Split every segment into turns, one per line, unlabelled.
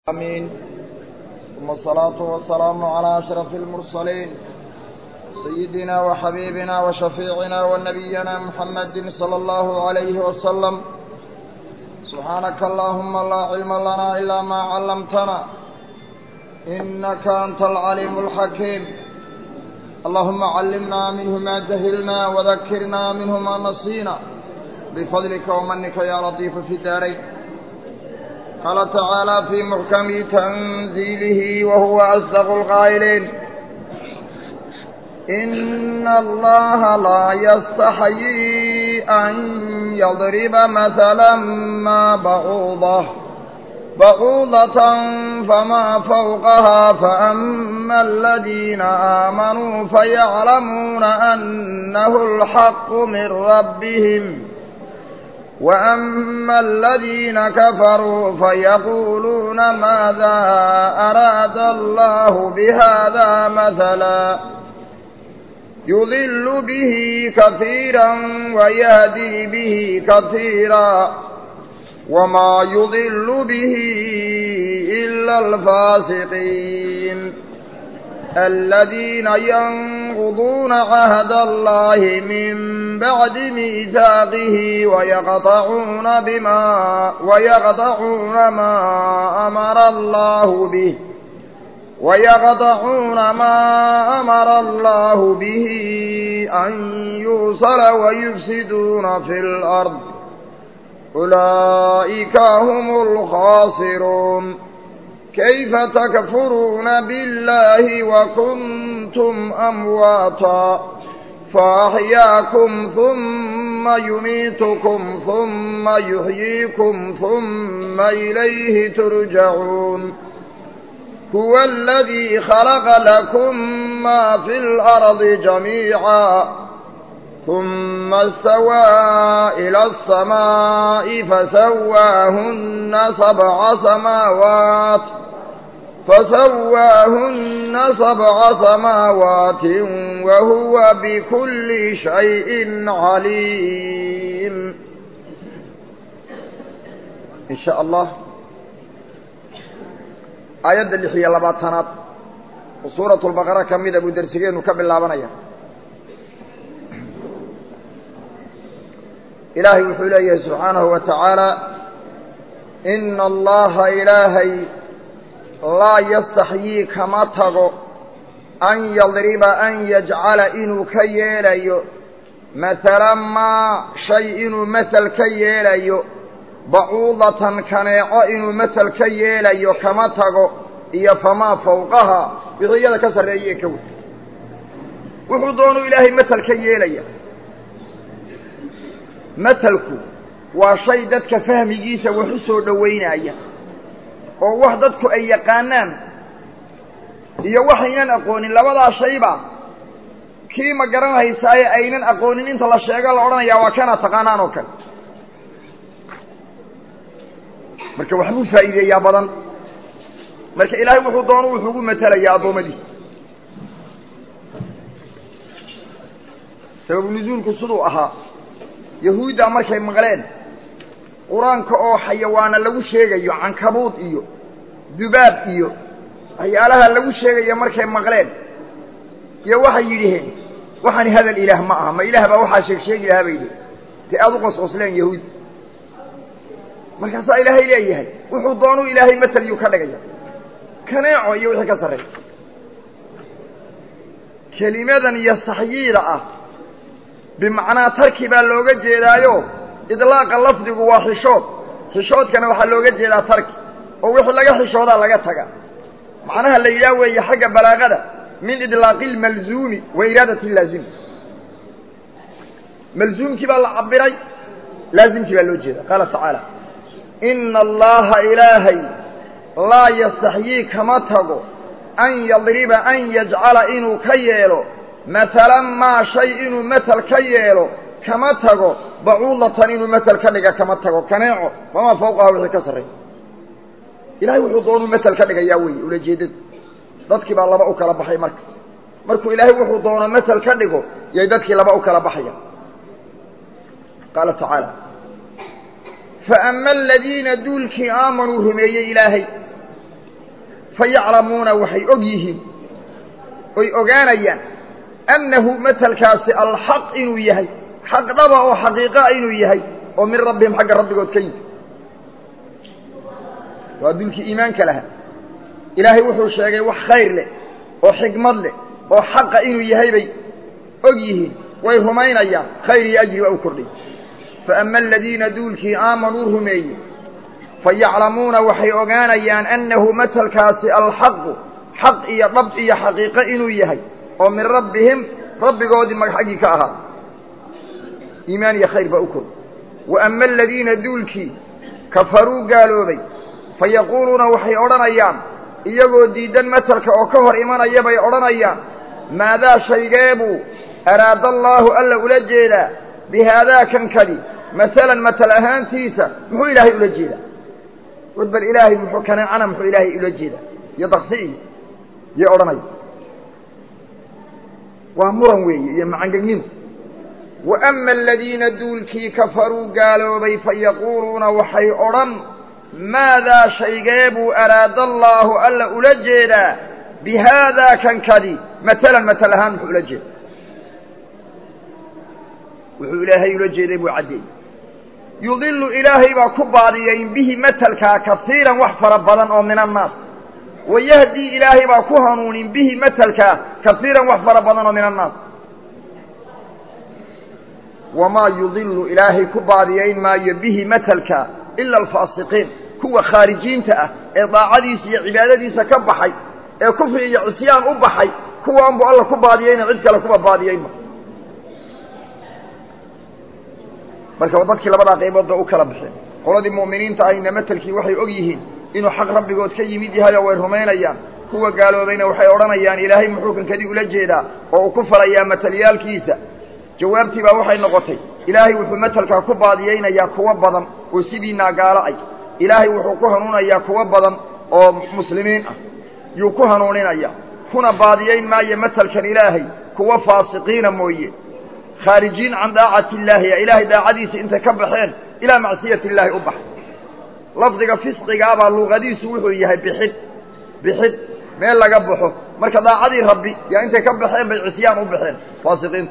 آمين ثم الصلاة والسلام على أشرف المرسلين سيدنا وحبيبنا وشفيعنا ونبينا محمد صلى الله عليه وسلم سبحانك اللهم لا علم لنا إلا ما علمتنا إنك أنت العليم الحكيم اللهم علمنا منه ما جهلنا وذكرنا منه ما نسينا بفضلك ومنك يا لطيف في الدارين قال تعالى في محكم تنزيله وهو أصدق القائلين إن الله لا يستحيي أن يضرب مثلا ما بعوضة بعوضة فما فوقها فأما الذين آمنوا فيعلمون أنه الحق من ربهم وأما الذين كفروا فيقولون ماذا أراد الله بهذا مثلا يضل به كثيرا ويهدي به كثيرا وما يضل به إلا الفاسقين الذين ينقضون عهد الله من بعد ميثاقه ويقطعون بما ويقطعون ما أمر الله به ويقطعون ما أمر الله به أن يوصل ويفسدون في الأرض أولئك هم الخاسرون كيف تكفرون بالله وكنتم أمواتا فأحياكم ثم يميتكم ثم يحييكم ثم إليه ترجعون هو الذي خلق لكم ما في الأرض جميعا ثم استوى إلى السماء فسواهن سبع سماوات فسواهن سبع سماوات وهو بكل شيء عليم إن شاء الله aayadda lix iyo labaatanaad oo suuratu lbaqara ka mida buu dersigeenu ka bilaabanaya ilaahay wuxuu leeyahay subxaanahu wa tacaala ina allaha ilaahay laa yastaxyii kama tago an yadriba an yajcala inuu ka yeelayo mahala maa shay inuu masel ka yeelayo bacuudatan kaneeco inuu masel ka yeelayo kama tago iyo famaa fawqaha wixii iyada ka sarreeye ka wey wuxuu doonuu ilaahay masel ka yeelaya maselku waa shay dadka fahmigiisa wax u soo dhowaynaya oo wax dadku ay yaqaanaan iyo waxaynan aqoonin labadaa shayba kii ma garanaysaaye aynan aqoonin inta la sheego la odhanayaa waa kana taqaanaan oo kale marka waxbuu faa'iideeyaa badan marka ilaahay wuxuu doono wuxuu ugu matelayaa addoommadiisa sababu nusuulku siduu ahaa yahuudda markay maqleen qur-aanka oo xayawaana lagu sheegayo cankabuud iyo dubaab iyo waxyaalaha lagu sheegayo markay maqleen iyo waxay yidhiheen waxaani hadal ilaah ma aha ma ilaah baa waxaa sheeg sheegi lahaa bay yidhi te aada u qosqosleen yahuud markaasaa ilaahay leeyahay wuxuu doonuu ilaahay matalyuu ka dhigaya kaneeco iyo wixii ka sarreeya kelimadan yastaxyiida ah bimacnaa tarki baa looga jeedaayo idlaaqa lafdigu waa xishood xishoodkana waxaa looga jeedaa tarki oo wixii laga xishoodaa laga taga macnaha la yidhaah weeye xagga balaagada min idlaaqi lmalzuumi wa iraadati laazimi malzuumkii baa la cabiray laazimkii baa loo jeeda qaala tacaala ina allaha ilaahay laa yastaxyii kama tago an yadriba an yajcala inuu ka yeelo mahalan maa shay inuu masel ka yeelo kama tago bacuudatan inuu masel ka dhiga kama tago kaneeco wamaa fawqaha wixii ka sarreey ilahay wuxuu doonuu masel ka dhigayaa weeye ulajeedadu dadkii baa laba u kala baxay marka markuu ilaahay wuxuu doono masel ka dhigo yay dadkii laba u kala baxayaan qaala tacaala faama aladiina duulkii aamanuu rumeeyey ilaahay fa yaclamuuna waxay og yihiin oy ogaanayaan annahu matelkaasi alxaq inuu yahay xaq dhaba oo xaqiiqaa inuu yahay oo min rabbihim xagga rabbigood ka yimi waa dulkii iimaanka lahaa ilaahay wuxuu sheegay wax khayr leh oo xikmad leh oo xaqa inuu yahay bay og yihiin way rumaynayaan khayr iyo ajri waa u kordhay fa ama aladiina duulkii aamanuu rumeeyey fa yaclamuuna waxay ogaanayaan annahu matelkaasi alxaqu xaq iyo dhab iyo xaqiiqo inuu yahay oo min rabbihim rabbigoodii mag xaggii ka ahaa iimaan iyo khayr baa u kordhay wa ama aladiina duulkii kafaruu gaaloobay fa yaquuluuna waxay odhanayaan iyagoo diiddan matelka oo ka hor imanaya bay odhanayaan maadaa shaygeebuu araada allaahu alla ula jeedaa bi haadaa kankadi masalan matal ahaantiisa muxuu ilaahay ula jeedaa war bal ilaahay muxuu kaneecana muxuu ilaahay ula jeedaa iyo daksi iyo yay odhanaya waa muran weeye iyo macangegnimo wa ama aladiina duulkii kafaruu gaaloobay fa yaquuluuna waxay odhan maadaa shaygee buu araada allaahu alla ula jeedaa bi haadaa kankadi matalan matal ahaan muxuu ula jeeda wuxuu ilaahay ula jeeday buu caddeeyey yudilu ilaahay baa ku baadiyayn bihi matelkaa kasiiran wax fara badan oo min annaas wayahdii ilaahay baa ku hanuunin bihi matelkaa kasiiran wax fara badan oo min annaas wamaa yudilu ilaahay ku baadiyayn maayo bihi matelka ila alfaasiqiin kuwa khaarijiinta ah ee daacadiisa iyo cibaadadiisa ka baxay ee kufri iyo cisyaan u baxay kuwaan bu alla ku baadiyayna cid kale kuba baadiyaynma marka dadkii labadaa qaybood bay u kala baxeen qoladii mu'miniinta ahayna matelkii waxay og yihiin inuu xaq rabbigood ka yimid yahay oo way rumaynayaan kuwa gaaloobayna waxay odhanayaan ilaahay muxuu kankadii ula jeedaa oo uu ku falayaa matalyaalkiisa jawaabtii baa waxay noqotay ilaahay wuxuu matelkaa ku baadiyaynayaa kuwo badan oo sidiinaa gaalo ay ilaahay wuxuu ku hanuunayaa kuwo badan oo muslimiin ah yuu ku hanuuninayaa kuna baadiyayn maayo matelkan ilaahay kuwo faasiqiina mooye khaarijiin can daacati illaahi ilaahay daacadiisa intay ka baxeen ilaa macsiyati illaahi u bax lafdiga fisqigaabaa luqadiisu wuxuu yahay bixid bixid meel laga baxo marka daacadii rabbi yaa intay ka baxeen bay cisyaan u baxeen faasiqiinta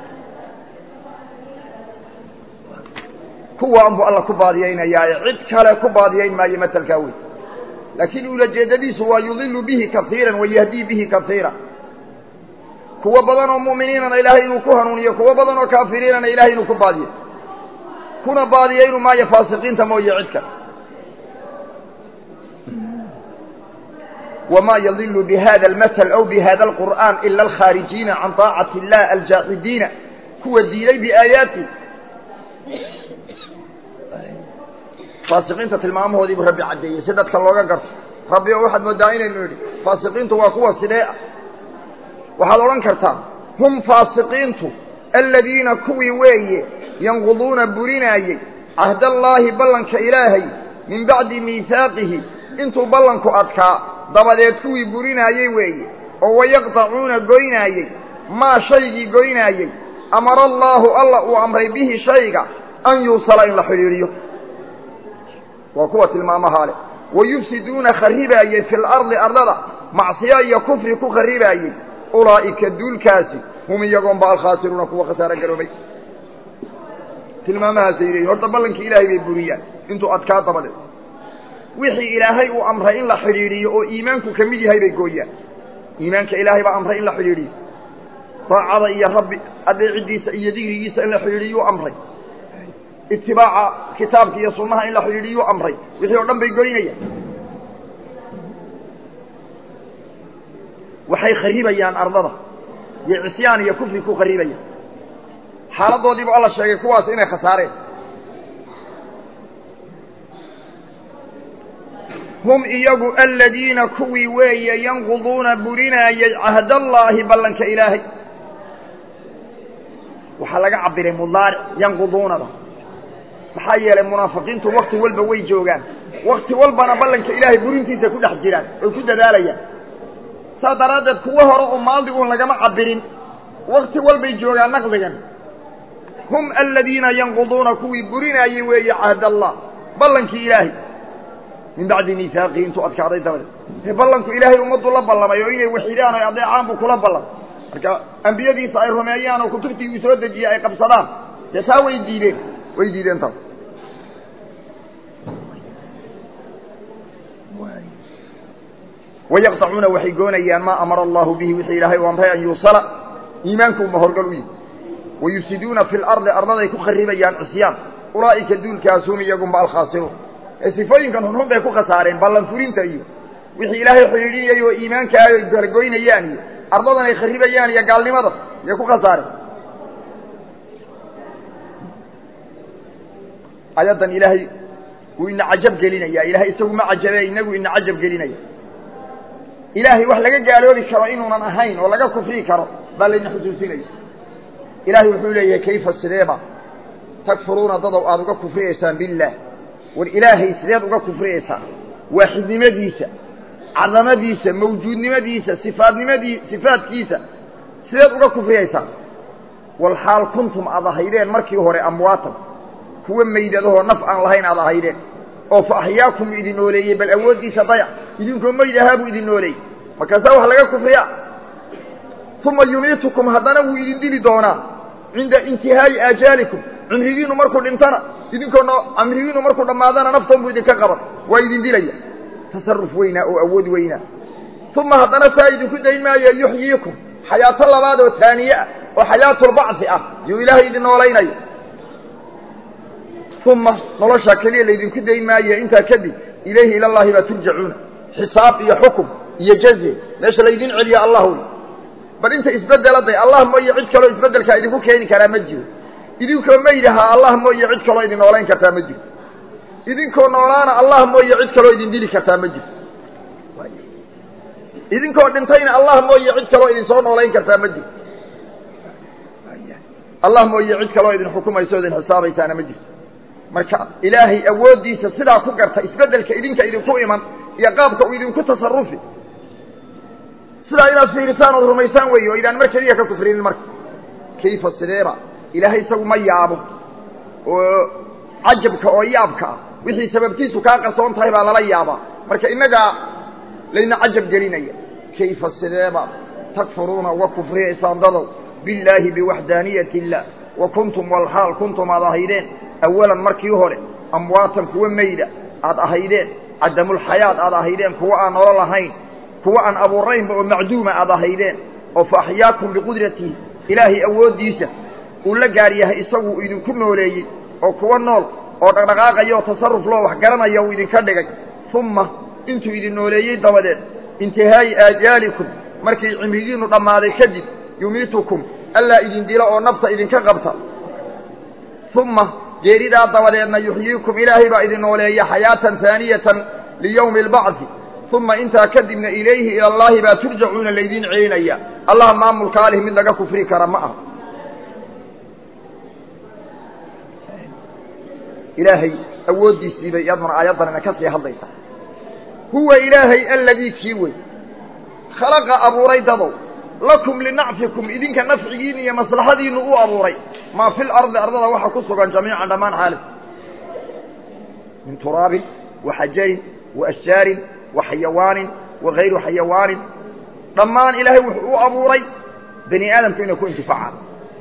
kuwaan buu alla ku baadiyaynayaa cid kale ku baadiyayn maayo matelkaa wey laakiin ulajeedadiisu waa yudilu bihi kaiiran wayahdii bihi kaiira kuwo badan oo mu'miniinana ilaahay inuu ku hanuuniyo kuwo badan oo kaafiriinana ilahay inuu ku baadiyo kuna baadiyaynu maayo faasiqiinta mooye cid kale wma yadilu bihada almasl aw bihada alqur'an ila alkhaarijiina can طaacati illah aljaaxidiina kuwa diiday biaayaati faasiqiinta tilmaamahoodiibuu rabbi caddeeyey si dadka looga garto rabbi oo waxaad moodaa inaynu idhi faasiqiintu waa kuwa sidee ah waxaad odhan kartaa hum faasiqiintu aladiina kuwii weeye yanquduuna burinaayey cahdallaahi ballanka ilaahay min bacdi miihaaqihi intuu ballanku adkaa dabadeed kuwii burinaayey weeye oo wayaqtacuuna goynaayey maa shaygii goynaayey amara allaahu alla uu amray bihi shayga an yuusala in la xidhiidhiyo waa kuwa tilmaamahaa leh wayufsiduuna kharibaayey fi lardi ardada macsiyo iyo kufri ku kharibaayey ulaa'ika duulkaasi hum iyagoonba alkhaasiruuna kuwa khasaaro garoobay tilmaamahaasay leeyihin horta ballankii ilaahay bay buriyaan intuu adkaa dabadeed wixii ilaahay uu amray in la xidhiidhiyo oo iimaanku ka mid yahay bay gooyaan iimaanka ilaahay baa amray in la xidhiidhiyo daacada iyo rabbi adeecidiisa iyo digrigiisa in la xidhiidhiyuu amray itibaaca kitaabka iyo sunnaha in la xidhiidhiyuu amray wixii oo dhan bay goynayaan waxay kharibayaan ardada iyo cisyaan iyo kufri ku kharibayaan xaaladoodiibu alla sheegay kuwaas inay khasaareen hum iyagu aladiina kuwii weeye yanquduuna burinaayey cahdallaahi ballanka ilaahay waxaa laga cabiray mudaaric yanquduunada maxaa yeelay munaafiqiintu wakti walba way joogaan wakti walbana ballanka ilaahay burintiisa ku dhex jiraan oy ku dadaalayaan saas daraaddeed kuwo hore oo maaldiguun lagama cabirin wakti walbay joogaan naqdigan hum aladiina yanquduuna kuwii burinaayey weeye cahdallah ballankii ilaahay min bacdi miihaaqihi intuu adkaaday dabadeed dee ballanku ilaahay ummaddu la ballamay oo inay waxidaan oy adeecaan buu kula ballamay marka ambiyadiisa ay rumeeyaan oo kutubtii uu soo dejiyey ay qabsadaan dee taa way diideen way diideen taas wayaqطacuuna waxay goonayaan maa amara allahu bihi wixii ilaahay u amray an yuusala iimaanku uma horgal u yihi wayufsiduuna fi lardi ardaday ku kharibayaan cisyaan ulaa'ika duulkaas hum iyagunba alkhaasiruun ee sifooyinkan hunhun bay ku khasaareen ballan furinta iyo wixii ilaahay xidhiidhinayay oo iimaankaayo ay baragoynayaan iyo ardadan ay kharibayaan iyo gaalnimada yay ku khasaareen ayaddan ilaahay wuu ina cajab gelinaya ilahay isagu ma cajabe inagu ina cajab gelinaya ilaahay wax laga gaaloobi karo inuunan ahayn oo laga kufrii karo baa layna xusuusinaya ilaahay wuxuu leeyahay kayfa sideeba takfuruuna dadow aada uga kufriyaysaan billaah war ilaahay sideed uga kufriyaysaan waaxidnimadiisa cadamadiisa mawjuudnimadiisa sifaadnimadii sifaadkiisa sideed uga kufriyaysaan walxaal kuntum aad ahaydeen markii hore amwaatan kuwa meydadahoo naf aan lahayn aad ahaydeen oo fa axyaakum idin nooleeyey bal awooddiisa dayac idinkoo meyd ahaa buu idin nooleeyey markaasaa wax laga kufriya uma yumiitukum haddana wuu idin dili doonaa cinda intihaa'i aajaalikum cimrigiinu markuu dhintana idinkoo cimrigiinu markuu dhammaadana naftan buu idinka qaban waa idin dilaya tasaruf weynaa oo awood weynaa uma haddana saa idinku dayn maayo yuxyiikum xayaato labaad oo taaniye ah oo xayaatulbacfi ah yuu ilaahay idin noolaynaya uma noloshaa keliya laydinku dayn maayo intaa kadib ilayhi ila llahi baa turjacuuna xisaab iyo xukum iyo jaze meesha laydin celiya allah wey bal inta isbedeladay allah mooye cid kaloo isbedelkaa idinku keeni karaa ma jiro idinkoo maydahaa allah mooye cid kaloo idin noolayn kartaa ma jiro idinkoo noolaana allah mooye cid kaloo idin dili kartaa ma jiro idinkoo dhintayna allah mooye cid kaloo idin soo noolayn kartaa ma jiro allah mooye cid kaloo idin xukumaysa o idin xisaabaysaana ma jirto marka ilaahay awooddiisa sidaa ku garta isbeddelka idinka idinku iman iyo qaabka uu idinku tasarufi sidaa inaad fiirisaan ood rumaysaan weeye oo idaan mar keliya ka kufrinin marka kayfa sideeba ilaahay isagu ma yaabo oo cajabka oo yaabka ah wixii sababtiisu kaa qarsoon tahay baa lala yaabaa marka innagaa layna cajab gelinaya kayfa sideeba takfuruuna uga kufriyaysaan dadow billaahi biwaxdaaniyati illah wa kuntum walxaal kuntum aad ahaydeen awalan markii hore amwaatan kuwa meyda aad ahaydeen cadamulxayaat aad ahaydeen kuwa aan nolol ahayn kuwa aan abuuraynba oo macduuma aad ahaydeen oo fa axyaakum biqudratihi ilaahay awooddiisa uu la gaar yahay isagu idinku nooleeyey oo kuwa nool oo dhaqdhaqaaqaya oo tasarruf loo wax garanaya uu idinka dhigay umma intuu idin nooleeyey dabadeed intihaa'i aajaalikum markay cimrigiinnu dhammaaday kadib yumiitukum allaa idin dilo oo nafta idinka qabta umma geeridaa dabadeedna yuxyiikum ilaahay baa idin nooleeya xayaatan haaniyatan liyowmi albacdi uma intaa kadibna ilayhi ila allaahi baa turjacuuna laydin celinaya allah maamulka alih mid laga kufri kara ma aha ilaahay awooddiisiibay iyaduna aayaddanina ka sii hadlaysa huwa ilaahay alladii kii wey khalaqa abuuray dadow lakum linacfikum idinka nafcigiina iyo maslaxadiinu u abuuray maa fi lardi ardada waxa ku sugan jamiican dhammaan xaalis min turaabin wa xajarin wa ashjaarin wa xayawaanin wa hayru xayawaanin dhammaan ilaahay wuxuu u abuuray bani aadamku inay ku intifaacaan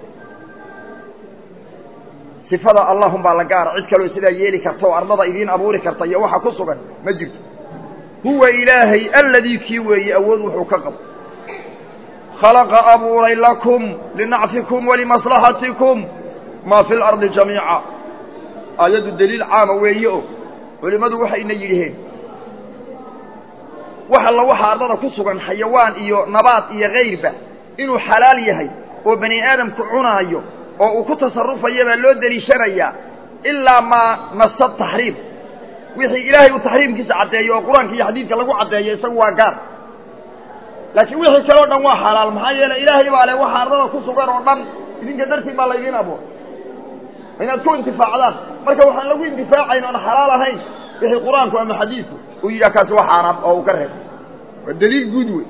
sifada allahum baa la gaara cid kaloo sidaa yeeli karta oo ardada idiin abuuri karta iyo waxa ku sugan ma jirto huwa ilaahay alladii kii weeye awood wuxuu ka qabo khalaqa abuuray lakum linacfikum walimaslaxatikum maa fi lardi jamiica aayaddu deliil caama weeye o culimmadu waxayna yidhiheen wax alla waxa ardada ku sugan xayawaan iyo nabaad iyo kayrba inuu xalaal yahay oo bani aadamku cunaayo oo uu ku tasarufaya baa loo deliishanayaa ilaa maa nasa taxriim wixii ilaahay uu taxriimkiisa caddeeyo oo qur-aanka iyo xadiidka lagu caddeeyo isagu waa gaar laakiin wixii kaleo dhan waa xalaal maxaa yeeley ilaahay baa le waxa ardada ku sugan oo dhan idinka dartiin baa laydiin abuuray inaad ku intifaacdaan marka waxaan lagu intifaacayn oon xalaal ahayn wixii qur-aanku ama xadiidku uu yidhaha kaasi waa xaaraam oo uu ka reeb waa daliil guud wey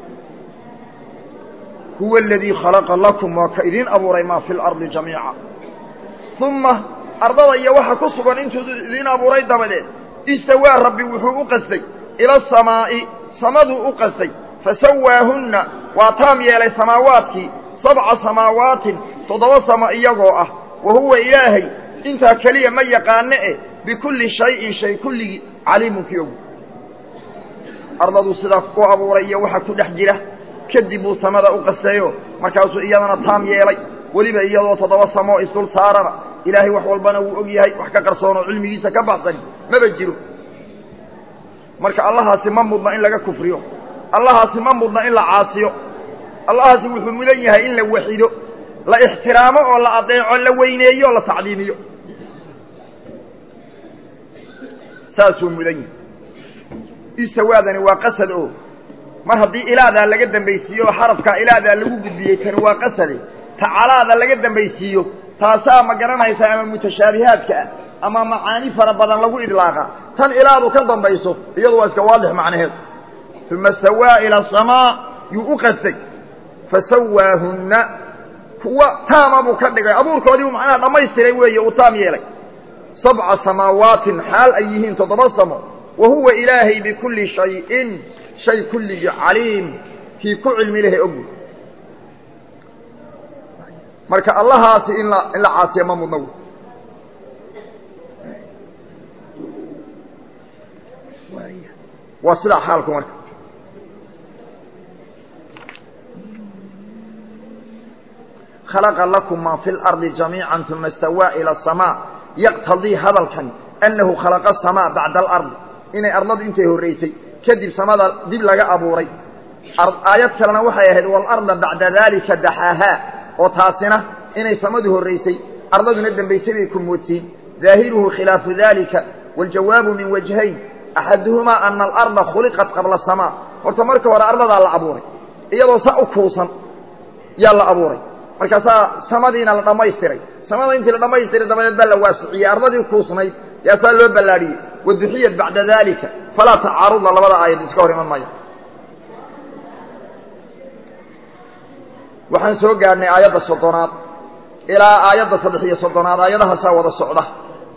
huwa aladii khalaqa lakum waa ka idiin abuuray maa fi lardi jamiica uma ardada iyo waxa ku sugan intuu idiin abuuray dabadeed istawaa rabbi wuxuu u qastay ila asamaa'i samaduu u qastay fasawaahunna waa taam yeelay samaawaadkii sabca samaawaatin toddoba samo iyagoo ah wa huwa ilaahay intaa keliya ma yaqaane eh bikulli shayin shay kulligii caliimun kii og ardaduu sidaa u abuuray iyo waxa ku dhex jira kadib buu samada u qastayo markaasuu iyadana taam yeelay weliba iyadoo toddoba samoo isdul saarana ilaahay wax walbana wuu og yahay wax ka qarsoon oo cilmigiisa ka baxsani maba jiro marka allahaasi ma mudna in laga kufriyo allahaasi ma mudna in la caasiyo allahaasi wuxuu mudan yahay in la waxido la ixtiraamo oo la adeeco la weyneeyo o la tacdiimiyo saasuu mudan yahay istawaadani waa qasad oo mar haddii ilaadaa laga dambaysiiyo oo xarafkaa ilaadaa lagu gudbiyey tani waa qasade tacalaada laga dambaysiiyo taasaa ma garanaysa ama mutashaabihaadka ah ama macaani fara badan lagu idlaaqa tan ilaadu ka dambayso iyadu waa iska waadix macnaheed uma stawaa ila asamaa yuu u qastay fasawaahunna kuwa taama buu ka dhigay abuurkoodii buu macnaha dhammaystiray weeye uu taam yeelay sabca samaawaatin xaal ay yihiin toddoba samo wa huwa ilaahay bikulli shayin shay kulligii caliim kii ku cilmi lehe ogu marka allahaasi in la in la caasiya ma mudna waa sidaa xaalku marka khalaqa lakum maa fi اlardi jamiica uma istawaa ilى الsamaa yaqtadii hadalkan annahu khalaqa asamaa bacda alardi inay ardadu intay horraysay kadib samada dib laga abuuray aayad kalena waxay ahayd waalarda bacda daalika daxaahaa oo taasina inay samadu horraysay ardaduna dembaysay bay ku moodsiin daahiruhu khilaafu dalika waاljawaabu min wajhayn axaduhumaa ana alarda khuliqat qabla asamaa horta marka hore ardadaa la abuuray iyadoo sa u kuusan yaa la abuuray markaasaa samadiina la dhammaystiray samada intii la dhammaystiray dabadeed baa la waasiciyey ardadii kuusnayd yaasaa loo ballaadhiyey waduxiyat bacda dalika falaa tacaaruda labada aayad iska hor iman maya waxaan soo gaadhnay aayadda soddonaad ilaa aayadda saddex iyo soddonaad aayadahaasaa wada socda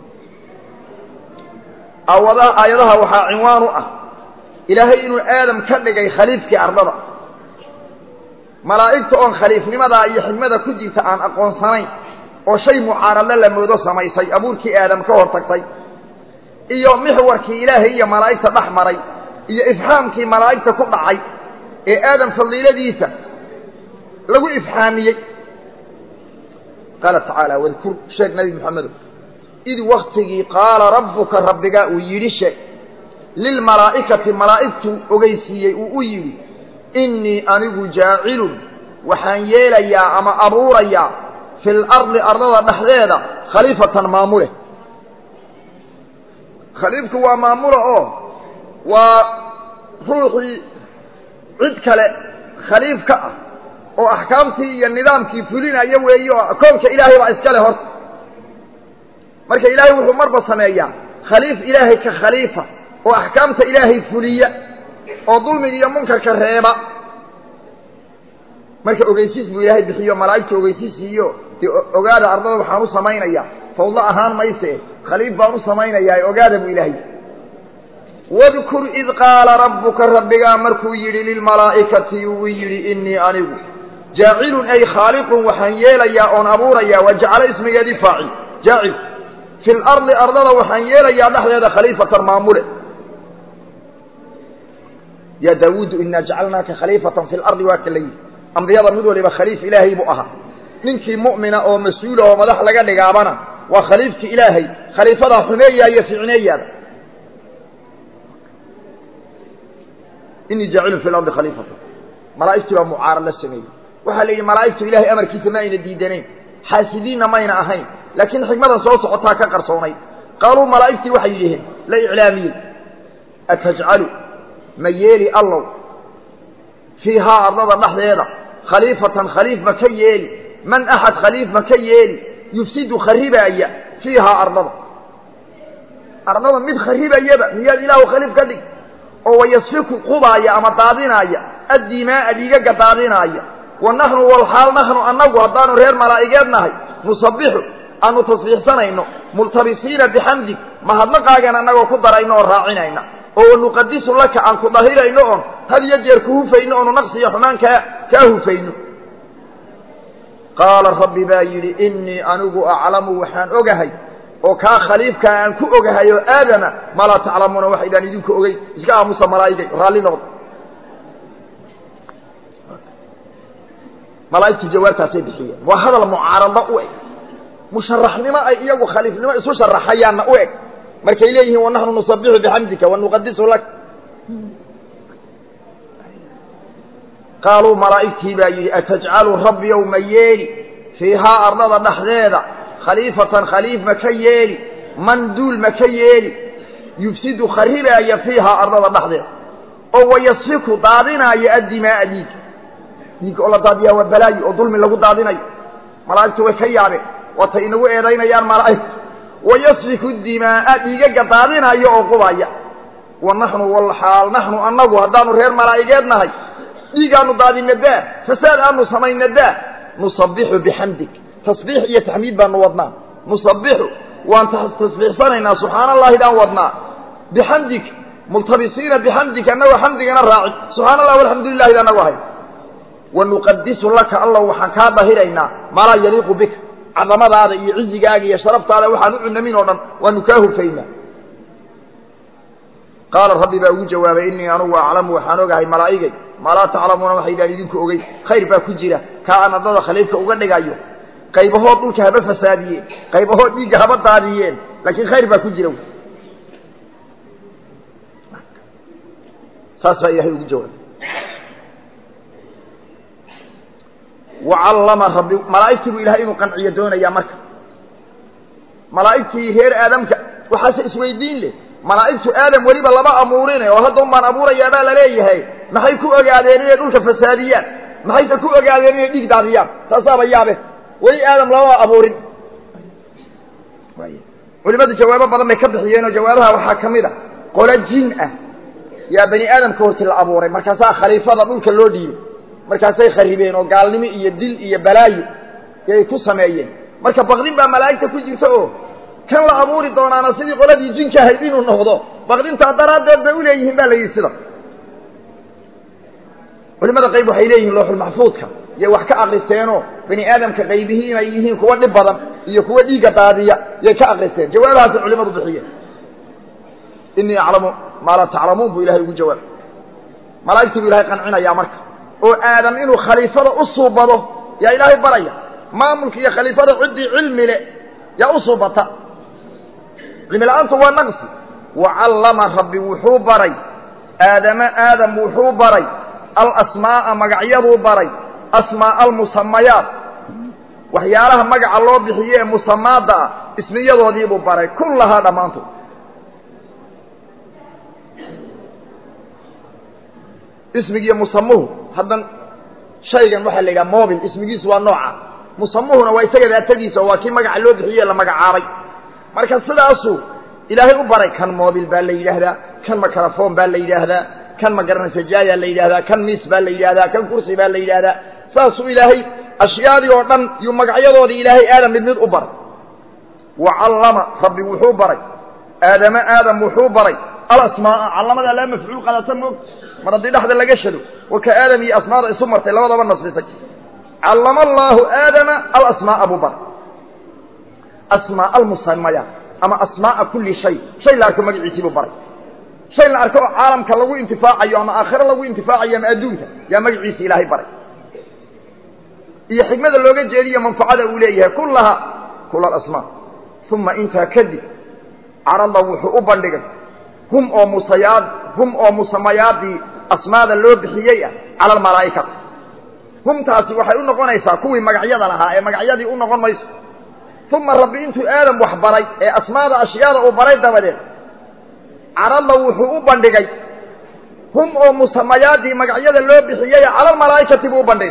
awada aayadaha waxaa cinwaan u ah ilaahay inuu aadam ka dhigay khaliifkii ardada malaa'igta oon khaliifnimadaa iyo xigmada ku jirta aan aqoonsanayn oo shay mucaaradle la moodo samaysay abuurkii aadam ka hor tagtay iyo mixwarkii ilaahay iyo malaa'igta dhex maray iyo ifxaamkii malaa'igta ku dhacay ee aadam fadiiladiisa lagu ifxaamiyey qaala tacaala wadkur sheeg nabi moxamedo id waktigii qaala rabbuka rabbigaa uu yidhi sheeg lilmalaa'ikati malaa'igtuu ogeysiiyey uu u yidhi innii anigu jaacilun waxaan yeelayaa ama abuurayaa fi lardi ardada dhexdeeda khaliifatan maamule khaliifku waa maamula oo waa ruuxii cid kale khaliif ka ah oo axkaamtii iyo nidaamkii fulinaya weeye oo koonka ilaahay baa iskale horta marka ilaahay wuxuu marba sameeyaa khaliif ilaahay ka khaliifa oo axkaamta ilaahay fuliya oo dulmiga iyo munkarka reeba marka ogeysiis buu ilaahay bixiyo malaa'igta ogeysiisiiyo dee ogaada ardada waxaan u samaynayaa fawdo ahaan mayse khaliif baan u samaynayaa ogaada buu ilaahay wadkur id qaala rabbuka rabbigaa markuu yidhi lilmalaa'ikati uu yidhi innii anigu jaacilun ay khaaliqun waxaan yeelayaa oon abuurayaa waa jacalo ismigeedii faacil jaacil fi lardi ardada waxaan yeelayaa dhexdeeda khaliifatan maamule ya daawuudu inaa jacalnaaka khaliifatan fi lardi waa ka la yidhi ambiyada mid waliba khaliif ilaahay buu ahaa ninkii mu'mina oo mas-uula oo madax laga dhigaabana waa khaliifki ilaahay khaliifadaa xumeeyaa iyo ficneeyaada inii jaacilun fi lardi khaliifatan malaa'igtii baa mucaarad la sameeyey waxaa la yidhi malaa'igtu ilahay amarkiisa ma ayna diidanayn xaasidiinna mayna ahayn laakiin xikmadan soo socotaa ka qarsoonayd qaaluu malaa'igtii waxay yidhaheen la iclaamiyey atajcalu ma yeeli allow fiihaa ardada dhexdeeda khaliifatan khaliif ma ka yeeli man axad khaliif ma ka yeeli yufsidu kharibaaya fiihaa ardada ardada mid kharibayaba miyaad ilaahu khaliif ka dhig oo wayasfiku qubaaya ama daadinaaya addimaaa dhiigaga daadinaaya wa naxnu walxaal naxnu annagu haddaanu reer malaa'igeed nahay nusabixu aanu tasbiixsanayno multabisiina bixamdig mahadnaqaagan annagoo ku darayno oo raacinayna oo wanuqadisu laka aan ku dahirayno oon had iyo jeer ku hufayno oonu naqsi iyo xumaan kaa kaa hufayno qaala rabbi baa yidhi innii anigu aclamu waxaan ogahay oo kaa khaliifkaa aan ku ogahay oo aadama maa laa taclamuuna waxaydaan idinku ogeyn iska aamusa malaa'igay raalli noqda malaa'igtu jawaabtaasay bixiyeen waa hadal mucaarado u eg musharaxnimo ay iyagu khaliifnimo isu sharaxayaanna u eg markay leeyihiin wanaxnu nusabixu bixamdika wanuqadisu lak qaaluu malaa'igtii baa yidhi atajcalu rabbiyow ma yeeli fiihaa ardada dhexdeeda khaliifatan khaliif ma ka yeeli man duul ma ka yeeli yufsidu kharibaaya fiihaa ardada dhexdeeda oo wayasfiku daadinaaya addimaaa dhiig dhiig oo la daadiyaa waa balaayi oo dulmi lagu daadinayo malaa'igtu way ka yaabeen waatay inagu eedaynayaan malaa'igtu wayasfiku dimaaa dhiigaga daadinaya oo qubaya wa naxnu walxaal naxnu annagu haddaanu reer malaa'igeed nahay dhiigaanu daadina daa fasaad aanu samayna daa nusabixu bixamdig tasbiix iyo taxmiid baanu wadnaa nusabixu waan tasbiixsanaynaa subxaana allaahidaan wadnaa bixamdig multabisiina bixamdig annagoo xamdigana raacin subxana allah alxamdu lilahi anagu ahay wanuqadisu laka allah waxaan kaa dahiraynaa maalaa yaliiqu bika cadamadaada iyo cizigaaga iyo sharaftaada waxaan u cunamin oo dhan waanu kaa hufaynaa qaala rabbi baa ugu jawaabay innii anugu aclamu waxaan ogahay malaa'igay maa laa taclamuuna waxaydaan idinku ogeyn khayr baa ku jira kaa aan addada khaliifka uga dhigayo qaybahood dhulka haba fasaadiyeen qaybahood dhiigga haba daadiyeen laakiin khayr baa ku jira saas baa ilahay ugu jawaabay wacallama rabbi malaa'igtii buu ilahay inuu qanciyo doonayaa marka malaa'igtii reer aadamka waxaase isweydiin leh malaa'igtu aadam weliba lama abuurine oo hadda un baan abuurayaa baa laleeyahay maxay ku ogaadeen inay dhulka fasaadiyaan maxayse ku ogaadeen inay dhiig daadiyaan taasaaba yaabe weli aadam lama abuurin culimadu jawaabo badan bay ka bixiyeen oo jawaabaha waxaa ka mid a qolo jin ah yaa bani aadamka horti la abuuray markaasaa khaliifada dhulka loo dhiibay markaasay kharibeen oo gaalnimo iyo dil iyo balaayo yay ku sameeyeen marka baqdin baa malaa'igta ku jirta oo kan la abuuri doonaana sidii qoladii jinka ahayd inuu noqdo baqdintaa daraaddeed bay u leeyihiin baa la yidhi sida culimada qayb waxay leeyihiin looxulmaxfuudka yay wax ka akhristeenoo bani aadamka qaybihii inay yihiin kuwa dhib badan iyo kuwa dhiigga daadiya yay ka akristeen jawaabahaasay culimadu bixiyeen innii aclamu maa laa taclamuun buu ilahay ugu jawaabay malaa'igtii buu ilahay qancinayaa marka oo aadam inuu khaliifada u suubado yaa ilaahay baraya maamulka iyo khaliifada ciddii cilmi le yaa u suubata cilmi la-aantu waa naqsi wacallama rabbi wuxuu baray aadama aadam wuxuu baray alasmaa'a magacyaduu baray asmaa'a almusamayaat waxyaalaha magaca loo bixiye ee musamaadda ah ismiyadoodiibuu baray kullahaa dhammaantood ismigiiyo musamuhu haddan shaygan waxaa la yidhaha mobil ismigiisu waa nooca musamuhuna waa isaga daatadiisa oo waa kii magaca loo bixiye la magacaabay marka sidaasuu ilaahay u baray kan mobil baa la yidhaahdaa kan makarafon baa la yidhaahdaa kan magaranasajaayaa la yidhahdaa kan miis baa la yidhahdaa kan kursi baa la yidhaahdaa saasuu ilaahay ashyaadii oo dhan yuu magacyadoodii ilaahay aadam mid mid u baray wa callama rabbi wuxuu baray aadama aadam wuxuu baray alasmaaa callamada laa mafcuul qadata moog mar haddii dhexda laga shado wa ka aadam iyo asmaada isu martay labadaba nasbisay callama allaahu aadama alasmaaa buu baray asmaa almusamayaat ama asmaaa kulli shay shay la arko magaciisii buu baray shay la arko oo caalamka lagu intifaacayo ama aakhiro lagu intifaacayo ama adduunka yaa magaciisi ilaahay baray iyo xikmada looga jeediyo manfacada uu leeyahay kullaha kula alasmaa uma intaa kadib carada wuxuu u bandhigay hum oo musayaad hum oo musamayaadii asmaada loo bixiyey ah cala almalaa'ikati humtaasi waxay u noqonaysaa kuwii magacyada lahaa ee magacyadii u noqon mayso uma rabbi intuu aadam wax baray ee asmaada ashyaada uu baray dabadeed carada wuxuu u bandhigay hum oo musamayaadii magacyada loo bixiyey cala almalaa'ikati buu u bandhigay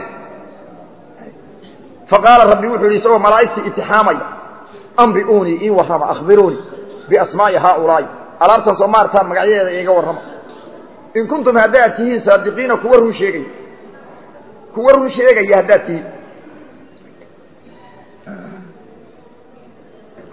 faqaala rabbi wuxuu yidhi isagoo malaa'igtii itixaamaya ambi'uunii ii warrama akhbiruunii biasmaa'i haaulaa'i alaabtan soo maartaan magacyadeeda iiga warrama in kuntum haddaad tihiin saadiqiina kuwa run sheegaya kuwa run sheegaya haddaad tihiin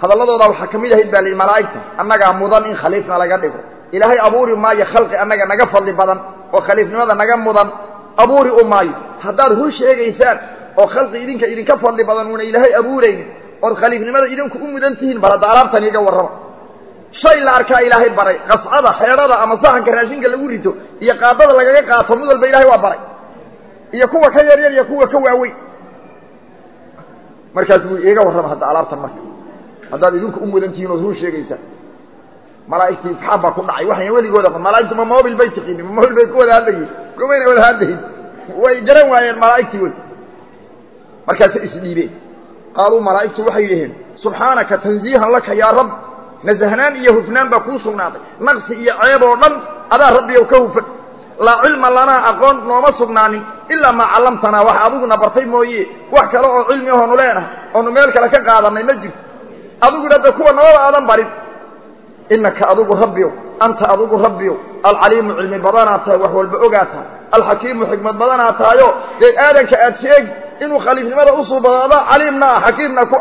hadalladooda waxaa ka mid ahayd baa lihi malaa'igta annagaa mudan in khaliifna laga dhigo ilaahay abuuri maayo khalqi annaga naga fadli badan oo khaliifnimada naga mudan abuuri u maayo haddaad run sheegaysaan oo khalqi idinka idinka fadli badan uuna ilaahay abuuraynin ood khaliifnimada idinku u mudan tihiin bal hadda alaabtan iga warrama shay la arkaa ilaahay baray qascada xeedhada ama saxanka raashinka lagu rito iyo qaadada lagaga qaato mid walba ilahay waa baray iyo kuwa ka yaryar iyo kuwa ka waaweyn markaas buu iiga warrama hadda alaabtan marka haddaad idinku u mudan tihiin ood run sheegaysaan malaa'igtii isxaab baa ku dhacay waxayna weligooda malaa'igtu ma mobil bay tiqiinin ma mobil bay ku wada hadlayiin kumayna wada hadlayin way garan waayeen malaa'igtii wey markaasa isdhiibeen qaaluu malaa'igtu waxay yidhaheen subxaanaka tanziihan laka yaa rab nasahnaan iyo hufnaan baa kuu sugnaaday naqsi iyo ceeb oo dhan adaa rabbiyow ka hufan laa cilma lanaa aqoon nooma sugnaanin ilaa maa callamtanaa wax adiguna bartay mooye wax kale oo cilmi ahoonu leenahay oonu meel kale ka qaadanay ma jirto adiguna de kuwa nabada aadan barin inaka adigu rabbiyow anta adigu rabbiyow alcaliimu cilmi badanaa tahay wax walba ogaa tahay alxakiimu xikmad badanaa tahayo dee aadanka aad sheegi inuu khaliifnimada usuubado adaa caliimna ah xakiimna ku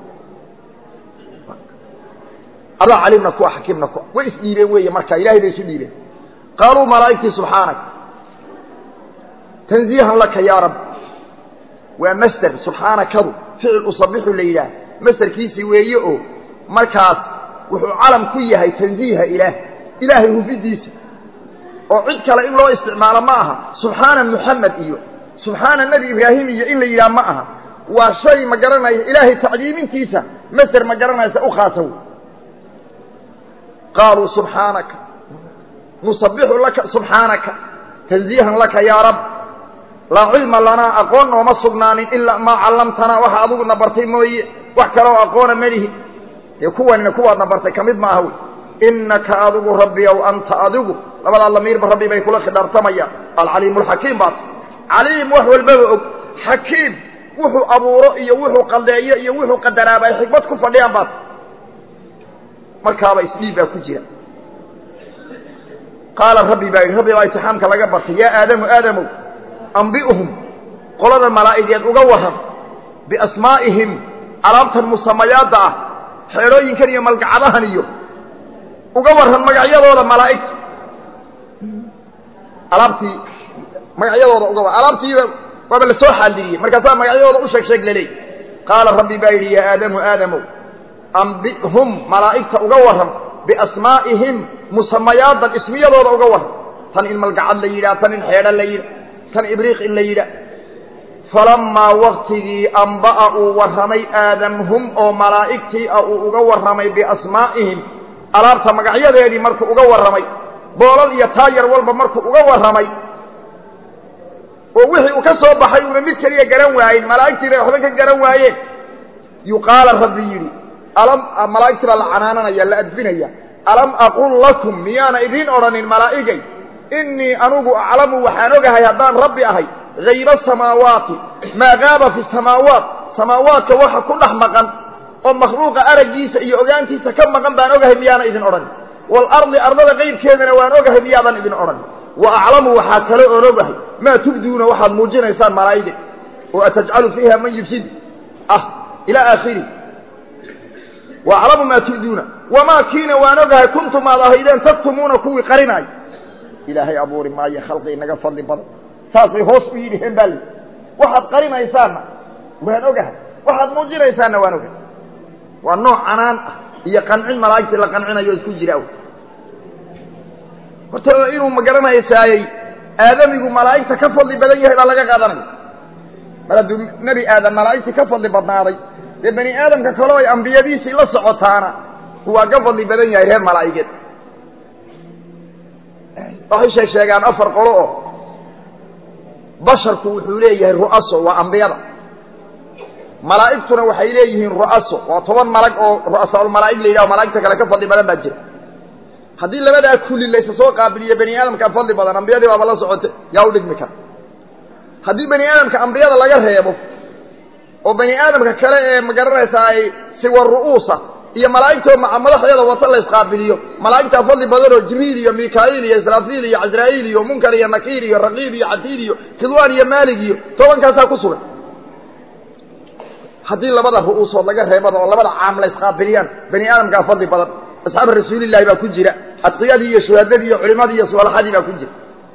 adaa caliimna ku xakiimna ku way isdhiibeen weeye marka ilahay bay isu dhiibeen qaaluu malaa'igtii subxaanak tanziihan laka yaa rab waa masder subxaanakadu ficil usabixu la yidhaah masderkiisii weeye oo markaas wuxuu calam ku yahay tanziiha ilaah ilaahay hufidiisa oo cid kale in loo isticmaalo ma aha subxaana muxamed iyo subxaana nebi ibraahim iyo in la yidhaha ma aha waa shay ma garanaya ilaahay tacdiimintiisa masder ma garanaysa u khaasa wey qaaluu subxaanaka nusabixu laka subxaanaka tanziihan laka yaa rab laa cilma lanaa aqoon nooma sugnaanin ilaa maa callamtanaa waxa adiguna bartay mooye wax kaleoo aqoona melihi dee kuwanina kuwaadna bartay ka mid maaha wey inaka adigu rabbiyow anta adigu labadaa lamiirba rabbi bay kula khidhaartamayaan alcaliimu alxakiim baat caliim wax walbaba og xakiim wuxuu abuuro iyo wuxuu qaldeeyo iyo wuxuu qadaraaba ay xikmad ku fadhiyaan baat markaaba isdhiib baa ku jira qaala rabbi baa yidhi rabbi baa itixaamka laga bartay yaa aadamu aadamow ambi'hum qolada malaa'igeed uga warran biasmaa'ihim alaabtan musamayaadda ah xeedhooyinkan iyo malgacadahan iyo uga warran magacyadooda malaa'igta alaabtii magacyadooda uga warran alaabtiiba waaba la soo xaaldiriyey markaasaa magacyadooda u sheeg sheeg laleey qaala rabbi baa yidhi yaa aadamu aadamow ambi'hum malaa'igta uga warran biasmaa'ihim musamayaaddan ismiyadooda uga warran tan in malgacad la yidhaah tan in xeedho la yidhah tan ibriiq in la yidhaah falammaa waktigii amba'a uu warramay aadamhum oo malaa'igtii ah uu uga warramay biasmaa'ihim alaabta magacyadeedii markuu uga warramay boolal iyo taayar walba markuu uga warramay oo wixii uu ka soo baxay uuna mid keliya garan waayin malaa'igtii bay waxba ka garan waayeen yuqaala rabbi yidhi alam malaa'igtii baa la canaananaya la adbinaya alam aqul lakum miyaana idiin odhanin malaa'igay innii anugu aclamu waxaan ogahay haddaan rabbi ahay hayba asamaawaati maa gaaba fi samaawaat samaawaadka waxa ku dhex maqan oo makhluuqa araggiisa iyo ogaantiisa ka maqan baan ogahay miyaana idin odhanin waalardi ardada qaybkeedana waan ogahay miyaadan idin odhanin wa aclamu waxaa kale oon ogahay maa tubduuna waxaad muujinaysaan malaa'ige oo atajcalu fiiha man yufsid ah ilaa aakhiri wa aclamu maa tubduuna wamaa kiina waan ogahay kuntum aad ahaydeen taktumuuna kuwii qarinaay ilaahay abuuri maayo khalqi inaga fadli badan saasay hoos u yidhiheen baa li waxaad qarinaysaanna waan ogahay waxaad muujinaysaanna waan ogahay waa nooc canaan ah iyo qancin malaa'igtii la qancinayo isku jira horta inuu ma garanaysaayey aadamigu malaa'igta ka fadli badan yahay baa laga qaadanaya mar hadduu nebi aadam malaa'igtii ka fadli badnaaday dee bani aadamka kaleo ay ambiyadiisii la socotaana waa ka fadli badan yahay reer malaa'igeed waxay sheeg sheegaan afar qolo oo basharku wuxuu leeyahay ru'aso waa ambiyada malaa'igtuna waxay leeyihiin ru'aso waa toban malag oo ru'asaalmalaa'ig la yidhaho malaa'igta kale ka fadli badan baa jira haddii labadaa kulli laysa soo qaabiliyo bani aadamkaa fadli badan ambiyadii baaba la socote yaa u dhigmi kara haddii bani aadamka ambiyada laga reebo oo bani aadamka kale ee magaranaysaa ay siwa ru'uusa iyo malaa'igtoo maca madaxdeeda wata la isqaabiliyo malaa'igtaa fadli badanoo jibriil iyo mikaa'iil iyo israafiil iyo casraa'iil iyo munkar iyo nakiir iyo raqiib iyo catiid iyo khidwaan iyo maalig iyo tobankaasaa ku sugan haddii labada ru'uusood laga reebada oo labada caam la isqaabiliyaan bani aadamkaa fadli badan asxaaba rasuulillahi baa ku jira adqiyadii iyo shuhadadii iyo culimadii iyo sualaxadii baa ku jira